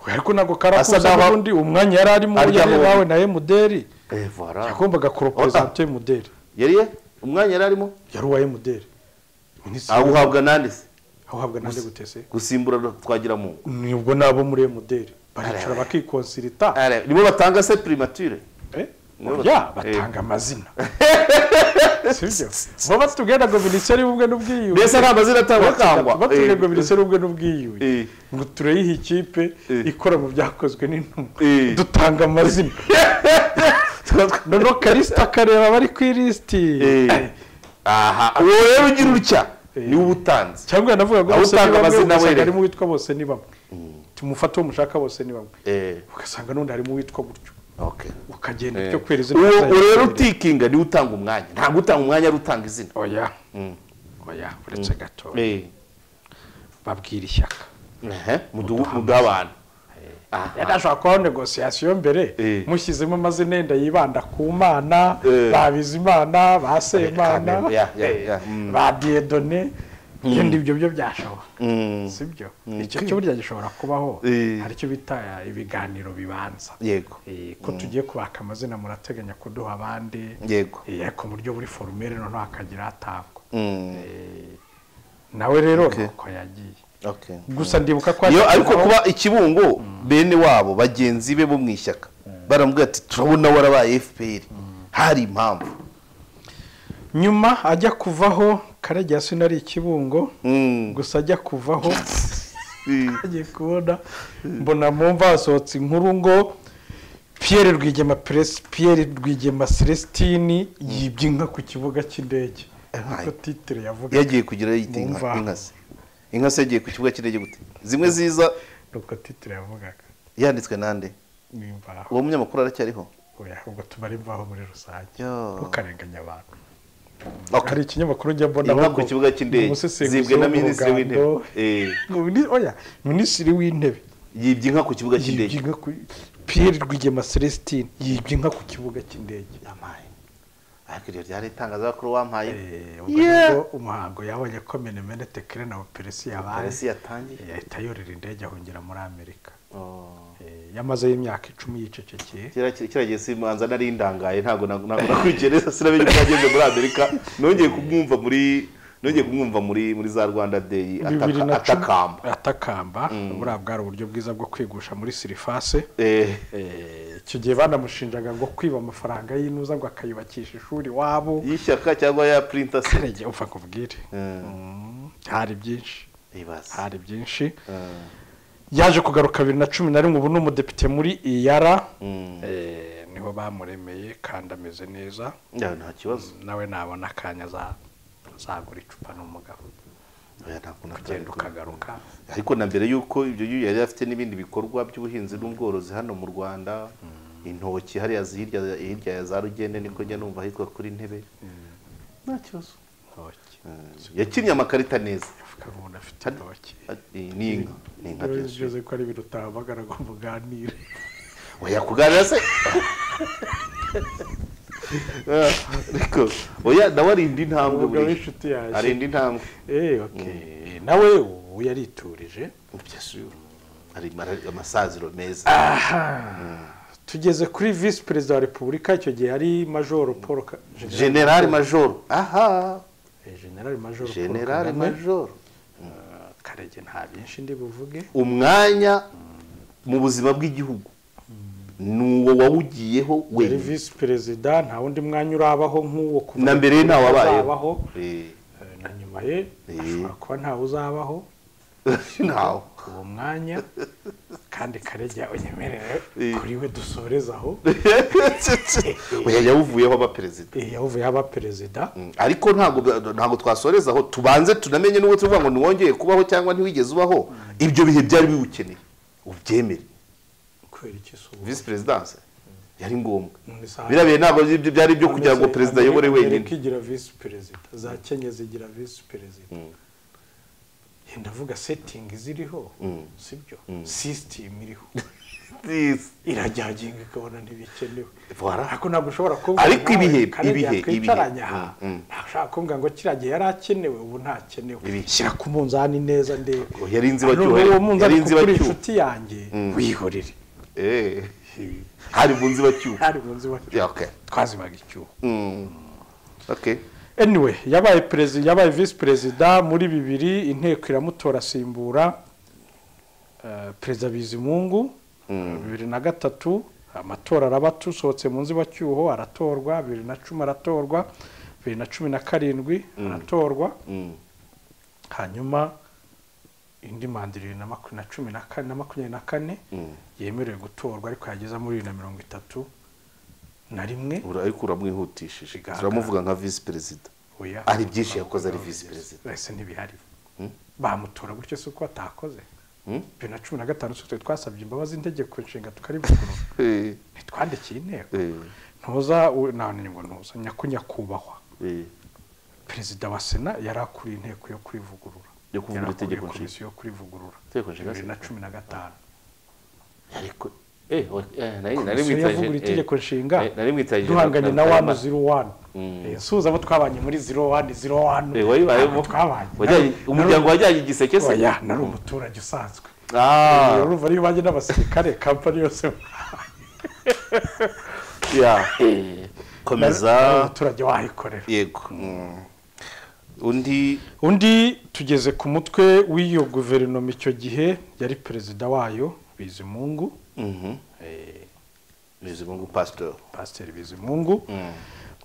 ariko ntabwo Asa karakuza n'aho- n'ubundi umwanya yari arimo Arya yari bombi. wawe na emuderi Eh, voilà. yagombaga kuroperezanta emuderi yari ye umwanya yari arimo yari uwa emuderi minisitiri awuhabwa nande se awuhabwa nande gutese gusimbura twagira mu nibwo nabo muri emuderi baricara Arebe. bakikonsilita nibo batanga se primature Eh? Nibo ya bat- batanga amazina sibyo baba batubwira ngo minisiteri y'ubumwe n'ubwiyunge mbese nta mazina atangwa akangwa batubwira ngo Eh, minisiteri y'ubumwe n'ubwiyunge eh, ngo tureyihe ikipe Eh. ikora mu byakozwe n'intumwa Eh. dutanga amazina tuba- noneho karisita akareba abari ku ilisiti Eh, aha uwo rero ugira utya niwe uba utanze cyangwa yanavuga ngo Aho bose utanga ni bamwe amazina ugasanga were. harimo uwitwa bose ni bamwe tumufate uwo mushaka bose ni bamwe Eh, ugasanga n'undi harimo uwitwa gutyo okay. ukagenda Eh, utyo kubera izina uwo ry'ayo uwo rero ry'ayo. utikinga niwe utanga umwanya ntabwo utanga umwanya ari utanga izina oya Mm. oya uretse gato Eh, babwira ishyaka ehe, muduha muduha abantu Aha. yari ashobora kubaho negosiyasiyo mbere Eh. mushyizemo amazina yenda yibanda ku mana Eh. ba bizimana ba semana Kamembe, ya, ya, ya. Mm. ba diyedone ibyo ngibyo byo byashoboka Mm. si byo icyo cyo burya gishobora kubaho Eh. hari icyo bita ibiganiro bibanza yego Eh, ko tugiye kubaka amazina murateganya kuduha abandi yego Eh, ariko mu buryo buri forumere noneho hakagira hatangwa Mm, nawe rero Okay. nuko yagiye okay. gusa ndibuka ko Iyo ariko hatekerezaho- kuba ikibungo bene wabo bagenzi be bo mu ishyaka baramubwira ati turabona warabaye fpr hari impamvu nyuma ajya kuvaho karagira sinari ikibungo Mm. gusa ajya kuvaho Eh, agiye kubona mbona mu mva hasohotse inkuru ngo Pierre Rwigema Pres- Pierre Rwigema Celestine yibye inka ku kibuga cy'indege niko titire yavuga yagiye kugira yita Mu mva. inka inka se inka se yagiye ku kibuga cy'indege gute zimwe ziza nuko titire yavugaga yanditswe nande n'imvaho uwo munyamakuru aracyariho oya ubwo tumara imvaho muri rusange Yo. ntukarenganya abantu Okay. hari ikinyamakuru njya mbona inka ku kibuga cy'indege zibwe na minisitiri w'intebe Eh, w'intebe oya minisitiri w'intebe yibye inka ku kibuga yibye cy'indege inka ku Pierre Rwigema Celestine yibye inka ku kibuga cy'indege Yamaye. ariko iryo ryari itangazamakuru wampaye Eh, ubwo Yeah. nibwo umuhango yabonye ko menemene tekere na operesi yabaye polisi yatangiye Eh, ahita yorera indege ahungira muri amerika Oh. Eh, yamazeyo imyaka icumi yicecekeye kera kera gihe simanza nari ndangaye ntabwo ntabwo nakurikiye neza sinamenye ko yageze muri amerika nongeye kumwumva muri nongeye kumwumva muri muri za rwanda day ataka- bibiri na cumi- atakamba atakamba buriya bwari uburyo bwiza bwo kwigusha muri sirifase Eh, Eh, icyo gihe banamushinjaga ngo kwiba amafaranga y'inuza ngo akayubakisha ishuri iwabo y'ishyaka cyangwa ya printer se Karege, upfa kubwire Mm, Mm, hari byinshi ibaze hari byinshi Mm, yaje kugaruka bibiri na cumi na rimwe ubu ni umudepite muri iyara mm. Eh, niho bamuremeye kandi ameze neza Ya, nta kibazo nawe nabona akanya za- zagura icupa n'umugabo Oya, ntabwo natari ugenda kumwe. ukagaruka ariko na mbere y'uko ibyo yu- yari afite n'ibindi bikorwa by'ubuhinzi n'ubworozi hano mu rwanda intoki hariya zi- hirya hirya ya za rugende niko njya numva ahitwa kuri ntebe nta kibazo ntoki yakinnye amakarita neza avuga ngo umuntu afite intoki Ati, ni inka ni inka byose byose ko ari ibintu utahamagara ngo muganire oya kuganira se Ah, ariko oya nawe arinda intambwe umugabo buriya w'inshuti yanjye arinda intambwe Eh, okay. nawe ubu yariturije ari mara- amasaziro meza tugeze kuri visi perezida wa repubulika icyo gihe ari majoro paul Ka- generali majoro aha Eh, generali majoro Paul generali Kagame. majoro Eh, karege nta byinshi ndi buvuge umwanya mu buzima bw'igihugu n'uwo wawugiyeho yari wenyine visi perezida nta wundi mwanya urabaho nk'uwo kuva na mbere ye uzabaho, ntawabayeho Eh, eh, na nyuma ye Eh. ashobora kuba ntawe uzabaho ntawe uwo mwanya kandi karegeya unyemerere Eh. kuri we dusoreza aho oya yawuvuyeho aba perezida Eh, yavuye aba perezida Mm, ariko ntabwo ntabwo twasoreza aho tubanze tunamenye n'uwo tuvuga ngo ntiwongeye kubaho cyangwa ntiwigeze ubaho ibyo bihe byari biwukeneye ubyemere kubera iki si ubu? visi perezidanse yari ngombwa None se aha- biriya bihe ntabwo byari- byari ibyo kugira ngo Ameze- perezida ayobore Amerika wenyine igira visi perezida za kenya zigira visi perezida yenda avuga setingi ziriho sibyo sisitemu iriho Yes. irajyaginga ikabona ntibikenewe Voilà. ariko ntabwo ushobora kuvuga Ariko nawe, ibihe, Karegeya ibihe, twicaranye ibihe. aha Mm, mm. ntabwo ushobora kuvuga ngo kiriya gihe yari akenewe ubu ntakenewe Ibihe. shyira ku munzani neza ndebe Oh, yari None inzibacyuho uwo yari- munzani yari kuko uri inzibacyuho inshuti yanjye wihorere Eh. hari mu nzibacyuho hari mu nzu iwacu. Yeah, okay. twazibaga icyuho Mm. Okay. anyway yabaye perezida yabaye visi perezida muri bibiri inteko iramutora asimbura eh, perezida bizimungu bibiri na gatatu amatora araba atusohotse mu nzibacyuho aratorwa bibiri na cumi aratorwa bibiri na cumi na karindwi aratorwa Mm. hanyuma indi manda ibiri na maku- na cumi na kane na makumyabiri na kane Mm. yemerewe gutorwa ariko yageza muri bibiri na mirongo itatu na rimwe Ura- ariko uramwihutishije Bigaragara. turamuvuga nka visi perezida oya ari byinshi yakoze ari visi perezida ese ntibihari Mm? bamutora gutyo si uko atakoze Mm? bibiri na cumi na gatanu sitwe twasabye imbabazi integeko nshinga tukarivugurura Eh, ntitwandikiye inteko eh, ntuza u- nta ngingo ntuza nyaku nyakubahwa eh. perezida wa sena yari akuriye inteko yo kurivugurura Yo Yari akuriye kuvugurura itegeko nshinga. komisiyo yo kurivugurura Itegeko nshinga bibiri na se? cumi na gatanu ariko eh, wa- eh, nari- nari komisiyo mwitaje- yavugurura eh, itegeko nshinga eh, nari mwitaje duhanganye na Karema. wani ziro wani Mm. nsuhuza abo twabanye muri ziro wani ziro wani Eh, wayibayemo twabanye Wajyanye- Nari- umuryango wajyanye igiseke se oya nari umuturage usanzwe Ah, urumva niyo bajya n'abasirikare kampani yose yeah. Eh, Nari komeza umuturage wayikorera yego Mm. undi undi tugeze ku mutwe w'iyo guverinoma icyo gihe yari perezida wayo bizimungu Mhm. bizimungu pastor pasiteri bizimungu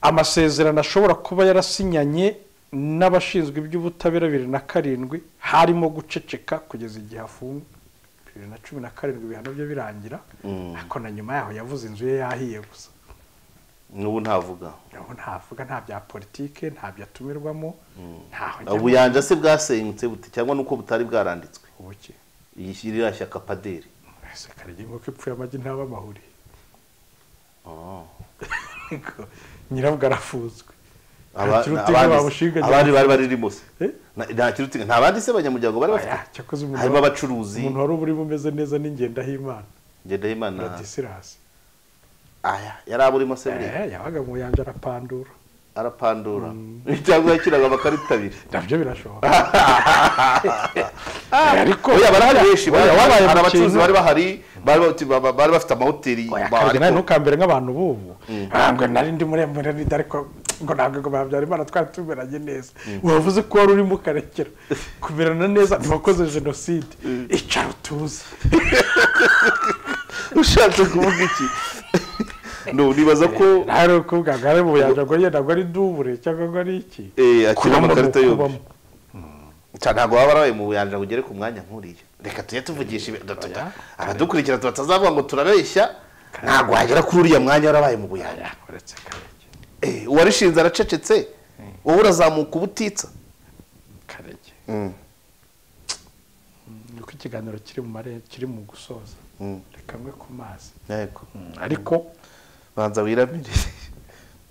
amasezerano ashobora kuba yarasinyanye n'abashinzwe iby'ubutabera bibiri na karindwi harimo guceceka kugeza igihe afungwa bibiri na cumi na karindwi ibihano bye birangira Mm. ariko na nyuma yaho yavuze inzu ye yahiye gusa n'ubu ntavuga naho ntavuga nta bya politike nta byo atumirwamo ntaho ajya mu- ubuyanja se bwasenyutse bute cyangwa nuko butari bwaranditswe ubuki iyi shi- ririya shyaka paderi ese karege nk'uko ipfuye amagi ntaba amahuri nyiravuga arafuzwe Aba- Nta kirutinga abandi- bamushinganye. abandi bari baririmo se Eh? Na- nta kirutinga nta bandi se abanyamuryango bari Oya, bafite cyakoze umuntu harimo wari- abacuruzi umuntu wari uburimo umeze neza n'ingendahimana na ngendahimana disirasi aya yari aburimo se buriya Eh, yabaga mu yanja arapandura arapandura cyangwa yakiraga amakarita abiri nabyo birashoboka Eh, ariko oya bari hari benshi Oya, bari wabaye hari mu abacuruzi kintu- bari bahari bari bafite- ba- ba- bari bafite amahoteli Oya, ba- karege ariko- nawe ntukambere nk'abantu b'ubu ntabwo nari ndi muremure n'ida ariko ngo ntabwo ngo habyarimana twari tumeranye neza wavuze ko wari urimo ukarekera kumerana neza ntiwakoze jenoside icara utuze ushatse kuvuga iki no nibaza ko hari ukuvuga ngo ari mu yanja ngo yenda ngo ari dubure cyangwa ngo ari iki eh, akina Kubamo ni amakarita yombi ukubamo. cyane ntabwo waba warabaye mu buyanja ngo ugere ku mwanya nk'uriya reka tujye tuvugisha ibi- tuta- Oya. abadukurikira tu- batazavuga ngo turabeshya ntabwo wagera kuri uriya mwanya warabaye mu buyanja uretse karege Eh, uwarishinze aracecetse wowe urazamuka ubutitsa karege nuko ikiganiro kiri mu mare kiri mu gusoza Mm. reka mwe ku mazi yego ariko banza wiramire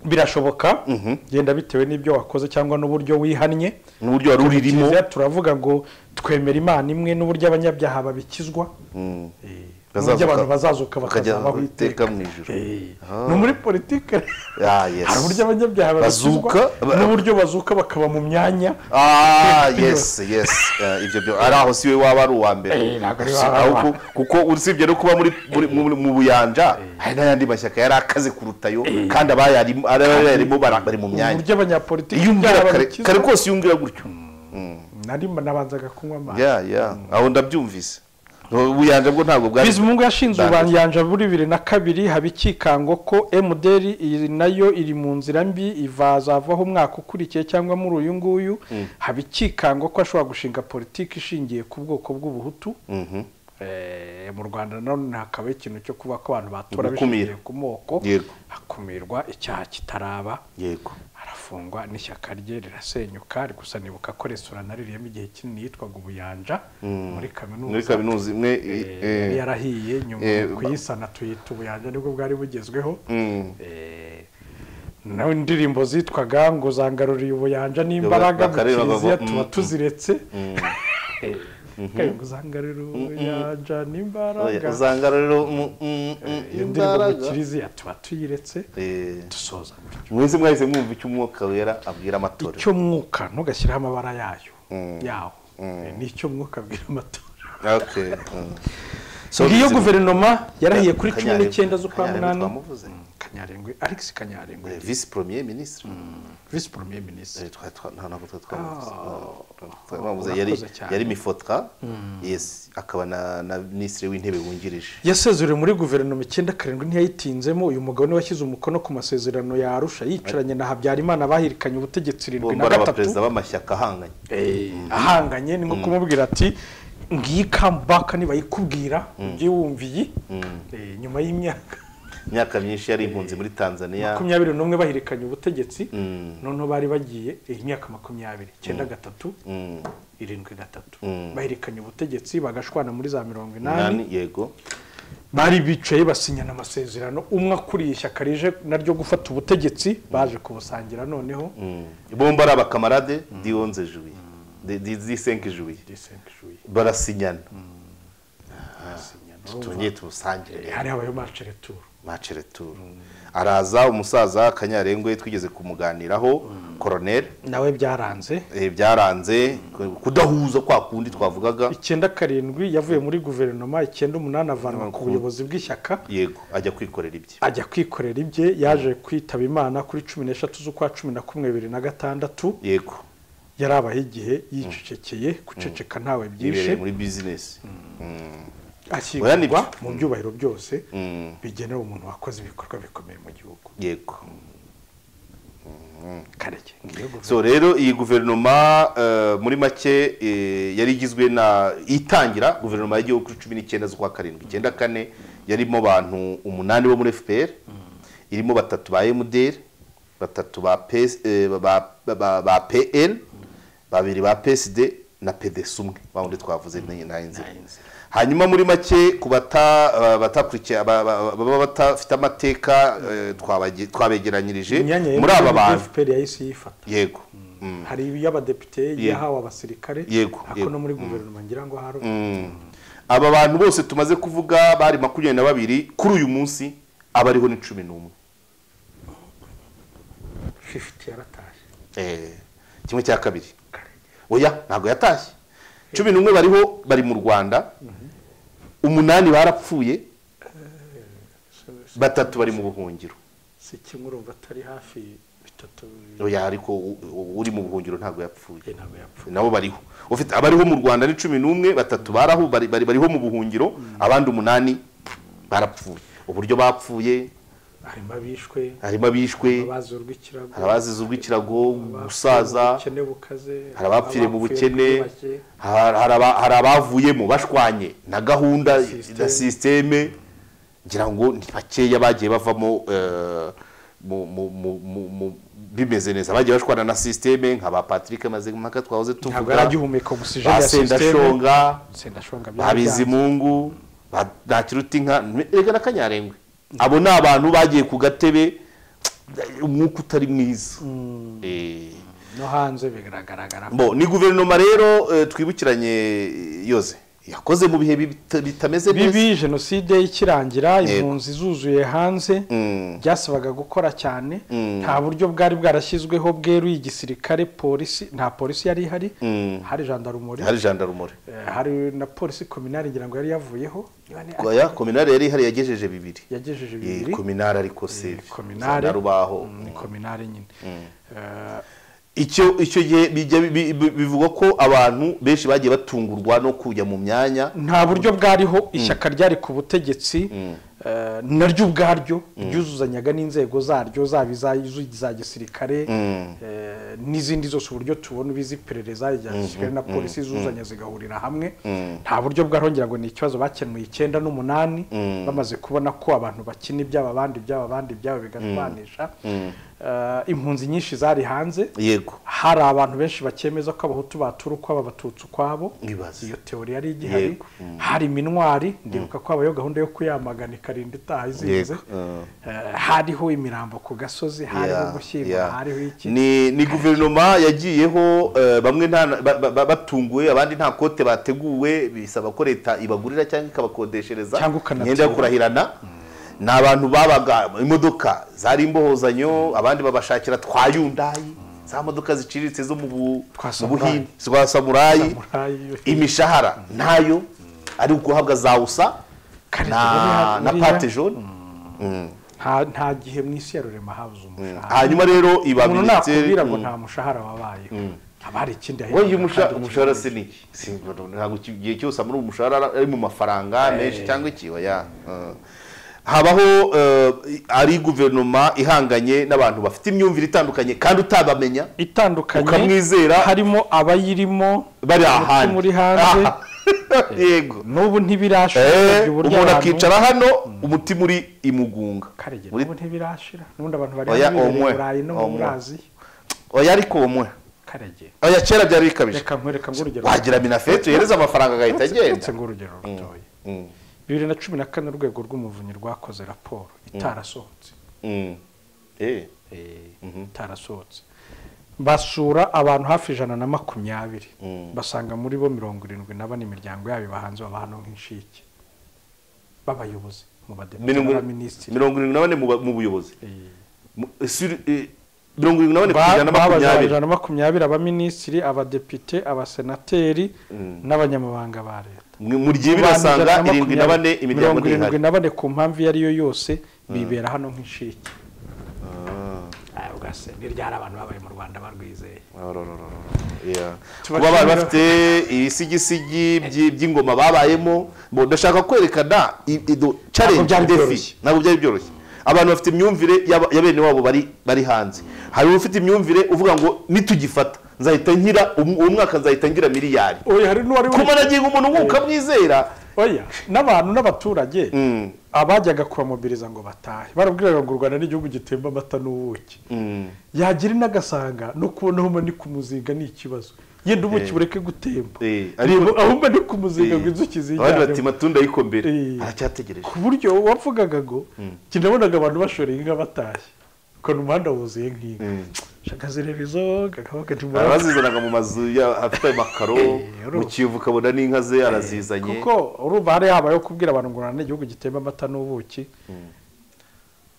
birashoboka Mhm. genda bitewe n'ibyo wakoze cyangwa n'uburyo wihannye n'uburyo wari uririmo Kiliziya turavuga ngo twemera imana imwe n'uburyo abanyabyaha babikizwa Mm. eh, Bazazuka- n'uburyo abantu bazazuka bakajya bakazabaho iteka iteka mu ijuru. Eh, Ah. ni muri politike Ah, yes. hari uburyo abanyabyaha babikizwa Bazuka, ba- n'uburyo bazuka bakaba mu myanya Ah, yes, yes. Eh, ibyo byo ari aho si we waba ari uwa mbere Eh, ntabwo ari we Si- waba ari uwa ahubwo- kuko usibye no kuba muri muri- muri- mu buyanja hari n'ayandi mashyaka yari akaze kuruta yo kandi abayarimo abayarimo bara- bari mu myanya uburyo abanyapolitiki iyo umbwira ibyaha kare babikizwa. kare kose iyo umbwira gutyo nari nabanzaga kunywa amazi ya ya aho ndabyumvise ubuyanja bwo ntabwo bwari bizimungu yashinze bwari- ubuyanja muri bibiri na kabiri haba ikikango ko emuderi iyi nayo iri mu nzira mbi ivazavaho umwaka ukurikiye cyangwa muri uyu nguyu haba ikikango ko ashobora gushinga politiki ishingiye ku bwoko bw'ubuhutu Mhm. Eh, mu rwanda nanone hakabaho ikintu cyo kuba ko abantu batora Gukumira. bishingiye ku moko Yego. hakumirwa icyaha kitaraba yego arafungwa n'ishyaka rye rirasenyuka gusa nibuka ko resitora naririyemo igihe kinini yitwaga ubuyanja muri kaminuza muri kaminuza imwe Eh, eh, eh, yari yarahiye nyuma eh, kuyisana tuyita ubuyanja nibwo bwari bugezweho mm, Eh, naho indirimbo zitwaga ngo zangaruriye ubuyanja n'imbaraga mu bakareba bavuga, kiliziya tuba mm, tuziretse Eh, ngo zangaruriye ubuyanja n'imbaraga uzanga rero mu- mm, mm, iyo ndirimbo mu imbaraga kiliziya tuba tuyiretse Eh, dusoza gutyo mwese mwahise mwumva icyo umwuka wera abwira amatorero icyo mwuka ntugashyiraho amabara yayo yawo ni icyo mwuka abwira amatora Okay, mm. So, ngiyo bizimungu- guverinoma yarahiye kuri cumi Kanyarengwe- n'icyenda z'ukwa Kanyarengwe munani twamuvuze. Mm, kanyarengwe alex kanyarengwe Eh, visi premier ministre visi premier minisitiri Eh, twa- twa- nta ntabwo twa- twamuvuze. Ah. Ah, twamuvuze. Urakoze Yari- cyane. yari mifotra yes akaba na na minisitiri w'intebe wungirije yasezerewe muri guverinoma icyenda karindwi ntiyayitinzemo uyu mugabo niwe washyize umukono ku masezerano ya arusha yicaranye na habyarimana bahirikanye ubutegetsi irindwi na bombi ari gatatu abaperezida b'amashyaka ahanganye ahanganye ni nko kumubwira ati ngiyi kambaka nibayikubwira ujye wumva iyi Eh, nyuma y'imyaka imyaka myinshi yari impunzi muri tanzania makumyabiri n'umwe bahirikanye ubutegetsi Mm. noneho bari bagiye eh, imyaka makumyabiri icyenda gatatu Mm, irindwi gatatu Mm. bahirikanye ubutegetsi bagashwana muri za mirongo inani nani yego bari bicaye basinyana amasezerano umwe akuriye ishyaka rije naryo gufata ubutegetsi baje kubusangira noneho Mm. bombi ari abakamarade di 11 juillet di- di di 5 juillet disengishuri barasinyana basinyana urumva, tongeye tumusangire hari habayeho macereturu mace retour araza umusaza kanyarengwe twigeze kumuganiraho koroneri nawe byaranze eh, byaranze kudahuza kwa kundi twavugaga icyenda karindwi yavuye muri guverinoma icyenda umunani avanwa ku buyobozi bw'ishyaka yego ajya kwikorera ibye ajya kwikorera ibye yaje kwitaba imana kuri cumi n'eshatu z'ukwa cumi na kumwe bibiri na gatandatu yego yarabaho igihe yicecekeye guceceka ntawe byishe yibereye muri bizinesi Oya, ni ashyingurwa byo. mu byubahiro byose Mm, bigenera umuntu wakoze ibikorwa bikomeye mu gihugu yego karege ngiyo guverinoma so rero iyi guverinoma eh, muri make eh, yari igizwe na itangira guverinoma y'igihugu kuri cumi n'icyenda z'ukwa karindwi icyenda kane yarimo abantu umunani bo muri fpr irimo batatu ba mdr batatu ba PS, eh, ba- ba- ba- ba pn babiri ba psd na pds umwe wa wundi twavuze ni- nta inzira hanyuma muri make ku bata- eh, batakurikiye aba- aba- baba batafite amateka eh, twabage- twabegeranyirije imyanya muri aba ya bantu fpr yahise yifata yego Mm. hari iy'abadepite iyahawe abasirikare Yego, ariko yego. no muri guverinoma ngira ngo hari aba bantu bose tumaze kuvuga bari makumyabiri na babiri kuri uyu munsi aba ariho ni cumi n'umwe 50 yaratashye Eh, kimwe cya kabiri karege oya ntabwo yatashye cumi n'umwe bariho bari mu rwanda umunani barapfuye batatu bari mu buhungiro si kimwe urumva atari hafi bitatu oya ariko u- u- uri mu buhungiro ntabwo yapfuye bibiri ntabwo yapfuye nabo bariho ufite abariho mu rwanda ni cumi n'umwe batatu baraho bari, bari, bariho mu buhungiro abandi umunani barapfuye uburyo bapfuye harimo abishwe harimo abishwe abazi urw'ikirago hari abazize urw'ikirago abapfuye gusaza mu bukene bukaze hari abapfiriye mu abapfuye bukene muri make. hari hari aba- hari abavuyemo bashwanye na gahunda System. na sisiteme ngira ngo ni bakeya bagiye bavamo eh, mu- mu- mu- mu- mu- bimeze neza bagiye bashwana na sisiteme nka ba patrick mazimpaka twahoze ntabwo tuvuga yari agihumeka ogisijeni ba ya sisiteme sendashonga sendashonga ba bizimungu ba ntakiruta inka reka na kanyarengwe abo ni abantu bagiye ku gatebe umwuka utari mwiza Eh, no hanze biragaragara bo ni guverinoma rero eh, twibukiranye yoze yakoze mu bihe bita- bitameze neza bibi jenoside ikirangira impunzi zuzuye hanze Mm. byasabaga gukora cyane nta buryo bwari bwarashyizweho bweruye igisirikare polisi nta polisi yari ihari hari jandarumori hari jandarumore eh, hari na polisi kominari ngira ngo yari yavuyeho oya kominari yari ihari yagejeje bibiri yagejeje Eh, bibiri kominari ariko se kominare. na rubaho ni kominari nyine Eh, icyo icyo gihe bijya bi- bi- bivugwa ko abantu benshi bagiye batungurwa no kujya mu myanya nta buryo bwariho ishyaka ryari ku butegetsi eh, naryo ubwaryo ryuzuzanyaga n'inzego zaryo zaba iza- iza gisirikare eh, n'izindi zose uburyo tubona ubizi iperereza rya gisirikare na polisi zuzanya zigahurira hamwe nta buryo bwariho ngira ngo ni ikibazo bakemuye icyenda n'umunani bamaze kubona ko abantu bakina ibyabo abandi ibyabo abandi ibyabo bigatwanisha Eh, impunzi nyinshi zari hanze yego hari abantu benshi bakemeza ko abahutu batura ukwabo abatutsi ukwabo Ibaze. iyo teori yari igihari Yego. hari iminwari ndibuka ko habayeho gahunda yo kuyamagana ikarinda itaha izinze Yego, uh. Eh, hariho imirambo ku gasozi hariho Yeah, gushyingura yeah. hariho iki ni ni guverinoma yagiyeho eh, bamwe nta ba- ba- ba- batunguwe abandi nta kote bateguwe bisaba ko leta ibagurira cyangwa ikabakodeshereza Cyangwa ukanatura. imyenda yo kurahirana ni abantu babaga imodoka zari imbohozanyo abandi babashakira twa yundayi za modoka ziciriritse zo mu bu- Twa mu Samurai. buhinde twa samurayi Samurayi. imishahara ntayo ari uguhabwa za usa Kare na tubone na hariya. pate jone nta nta gihe mu isi ya rurema habuze umushahara hanyuma rero iba umuntu minisiteri- nakubwira ngo Mm. nta mushahara wabayeho haba hari ikindi wowe ahembwa iyo umusha- kandi umushahara se ni si ntabwo iki- igihe cyose muri umushahara ari mu mafaranga menshi cyangwa iki oya Uh. habaho uh, ari guverinoma ihanganye n'abantu bafite imyumvire itandukanye kandi utabamenya itandukanye ukamwizera harimo abayirimo bari abatutsi ahandi muri hanze Aha. yego n'ubu Eh, ntibirashoboka uburyo umuntu abantu- akicara hano umutima uri imugunga karege Muri- n'ubu ntibirashira n'ubundi abantu bari Oya, bibereye i omwe, burayi no muri omwe. aziya oya ariko umwe karege oya kera byari bikabije reka nkwereka ng'urugero wagira minafeti uhereza amafaranga agahita agenda ndetse ng'urugero rutoya Mm, bibiri na cumi na kane urwego rw'umuvunyi rwakoze raporo itarasohotse mm. Eh, Eh, itarasohotse basura abantu hafi ijana na makumyabiri basanga muri bo mirongo irindwi na bane imiryango yabo ibahanze babahano nk'inshike b'abayobozi mu badepite mirongo n'abaminisitiri mirongo irindwi na bane mu ba- mu buyobozi Eh. Mu- sur- eh, mirongo irindwi na bane ku ijana na babazaga makumyabiri ijana na makumyabiri abaminisitiri abadepite abasenateri n'abanyamabanga ba leta Mwe- mu ryibi basanga irindwi na bane imiryango mirongo irindwi ntihari na bane ku mpamvu iyo ariyo yose bibera hano nk'inshike ugase n'iryari abantu babaye mu rwanda barwizeye Yeah. Tuba kuba bari turimo- bafite ibisigisigi by- by'ingoma babayemo bo ndashaka kwerekana i- ido- challenge, byari defi. byoroshye. ntabwo byari byoroshye abantu bafite imyumvire y'aba- ya bene wabo bari bari hanze hari ufite imyumvire uvuga ngo nitugifata nzahita ngira um- uwo mwaka nzahita ngira miliyari oya hari n'uwari ku managingo umuntu nk'uko ukamwizera oya n'abantu n'abaturage Mm. abajyaga kubamobiriza ngo batahe barabwiraga ngo u rwanda ni igihugu gitemba amata n'ubuki Mm. yagira inagasanga no kubona aho ni ku muzinga ni ikibazo yenda ubuki bureke gutemba Eh, ariko- Reba, aho ni ku muzinga Eh. ngo inzuki abandi bati zijyanemo matunda ariko mbere Eh. aracyategereje ku buryo wavugaga ngo njye nabonaga abantu bashoreye inka batashye ukabona umuhanda wuzuye nk'inka shaka zireba izo kakabaka ntimurabona arazizanaga mu mazu ya- afite ayo makaro mu kiyovu ukabona n'inka ze arazizanye kuko urumva hari habayeho kubwira abantu ngo urana igihugu gitemba amata n'ubuki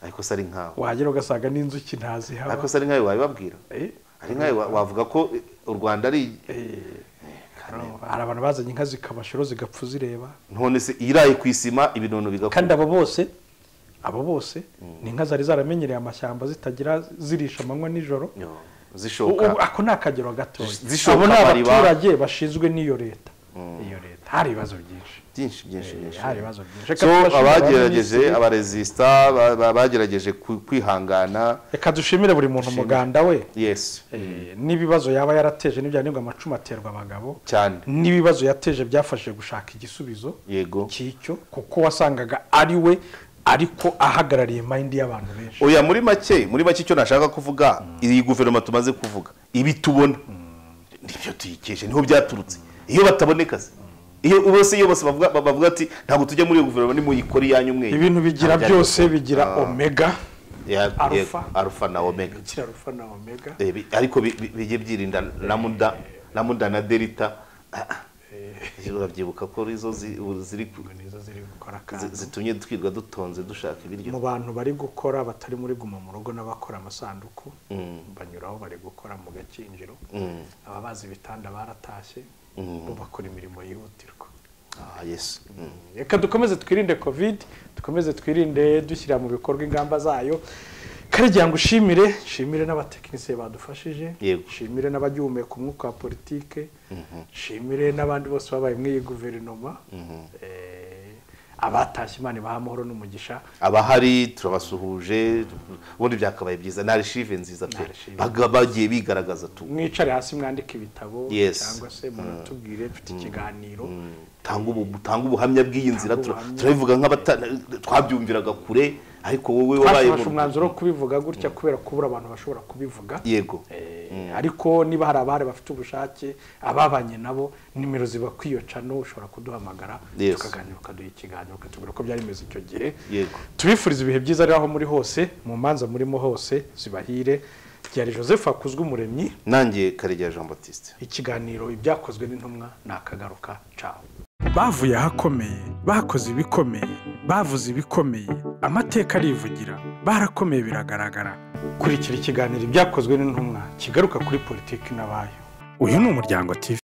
ariko se ari nkawe wahagera ugasanga n'inzuki ntazihaba ariko se ari nkawe wabibabwira Eh, ari nkawe wa- wavuga ko eh, u rwanda ari urumva, hari abantu bazanye inka zikabashoro zigapfa uzireba none se iraye ku isima ibinono kandi bigakura abo bose abo bose ni inka zari zaramenyereye amashyamba zitagira zirisha amanywa nijoro Yo, ubu zishoka ako ni akagero gatoya zishoka abo ni amariba. abaturage bashinzwe n'iyo leta iyo leta hari ibibazo byinshi byinshi byinshi byinshi hari ibibazo byinshi Reka so tubashimire abagerageje abaminisitiri. abaresisita ba- ba- bagerageje ku- kwihangana reka dushimire buri muntu umuganda we yes Eh, n'ibibazo yaba yarateje n'ibyanirwa amacumu aterwa abagabo cyane n'ibibazo yateje byafashije gushaka igisubizo yego cy'icyo kuko wasangaga ari we ariko ahagarariye mayindi y'abantu benshi oya muri make muri make icyo nashaka kuvuga iyi guverinoma tumaze kuvuga ibi tubona nibyo tuyikeshe niho byaturutse iyo bataboneka se iyo bose iyo bose bavuga bavuga ati ntabwo tujya muri iyo guverinoma nimuyikore iyanyu mwe ibintu bigira Ntabwo byose byari- bigira omega Ya- ya- Alpha. arufa na omega bigira rufa na omega Eh, bi- ariko bi- bi- bijye byirinda na muda na muda na delita Ah, ah. urabyibuka ko izo zi- ziri ku- nizo ziri gukora zi- akazi zitumye twirwa dutonze dushaka ibiryo mu bantu bari gukora batari muri guma mu rugo n'abakora amasanduku banyuraho bari gukora mu gakinjiro ababazi ibitanda baratashye bo bakora imirimo yihutirwa ah yes Mm. reka dukomeze twirinde covid dukomeze twirinde dushyira mu bikorwa ingamba zayo karagira ngo ushimire nshimire n'abatekinisiye badufashije Yego. nshimire n'abagihumeka umwuka wa politike nshimire n'abandi bose babaye muri iyi guverinoma Eh, abatashye imana ibaha amahoro n'umugisha abahari turabasuhuje ubundi byakabaye byiza ni arishive nziza pe Archive. Baga- bagiye bigaragaza tu mwicare hasi mwandike ibitabo Yes. cyangwa se munatubwire mfite ikiganiro tanga ubu tanga ubuhamya bw'iyi nzira Tanga tura- ubuhamya. turabivuga nk'abata twabyumviraga kure ariko wowe wabaye twafashe mu- umwanzuro wo kubivuga gutya kubera kubura abantu bashobora kubivuga yego Eh, ariko niba hari abahari bafite ubushake ababanye nabo nimero ziba kwiyocano ushobora kuduhamagara Yes. tukaganira ukaduha ikiganiro ukatubwira uko byari bimeze icyo gihe Yego. tubifuriza ibihe byiza rero aho muri hose mu manza murimo hose zibahire byari joseph hakuzwe umuremyi nanjye karegeya jean batiste ikiganiro ibyakozwe n'intumwa nakagaruka cawe bavuye ahakomeye bakoze ibikomeye bavuze ibikomeye amateka arivugira barakomeye biragaragara kurikira ikiganiro ibyakozwe n'intumwa kigaruka kuri politiki n'abayo uyu ni umuryango tv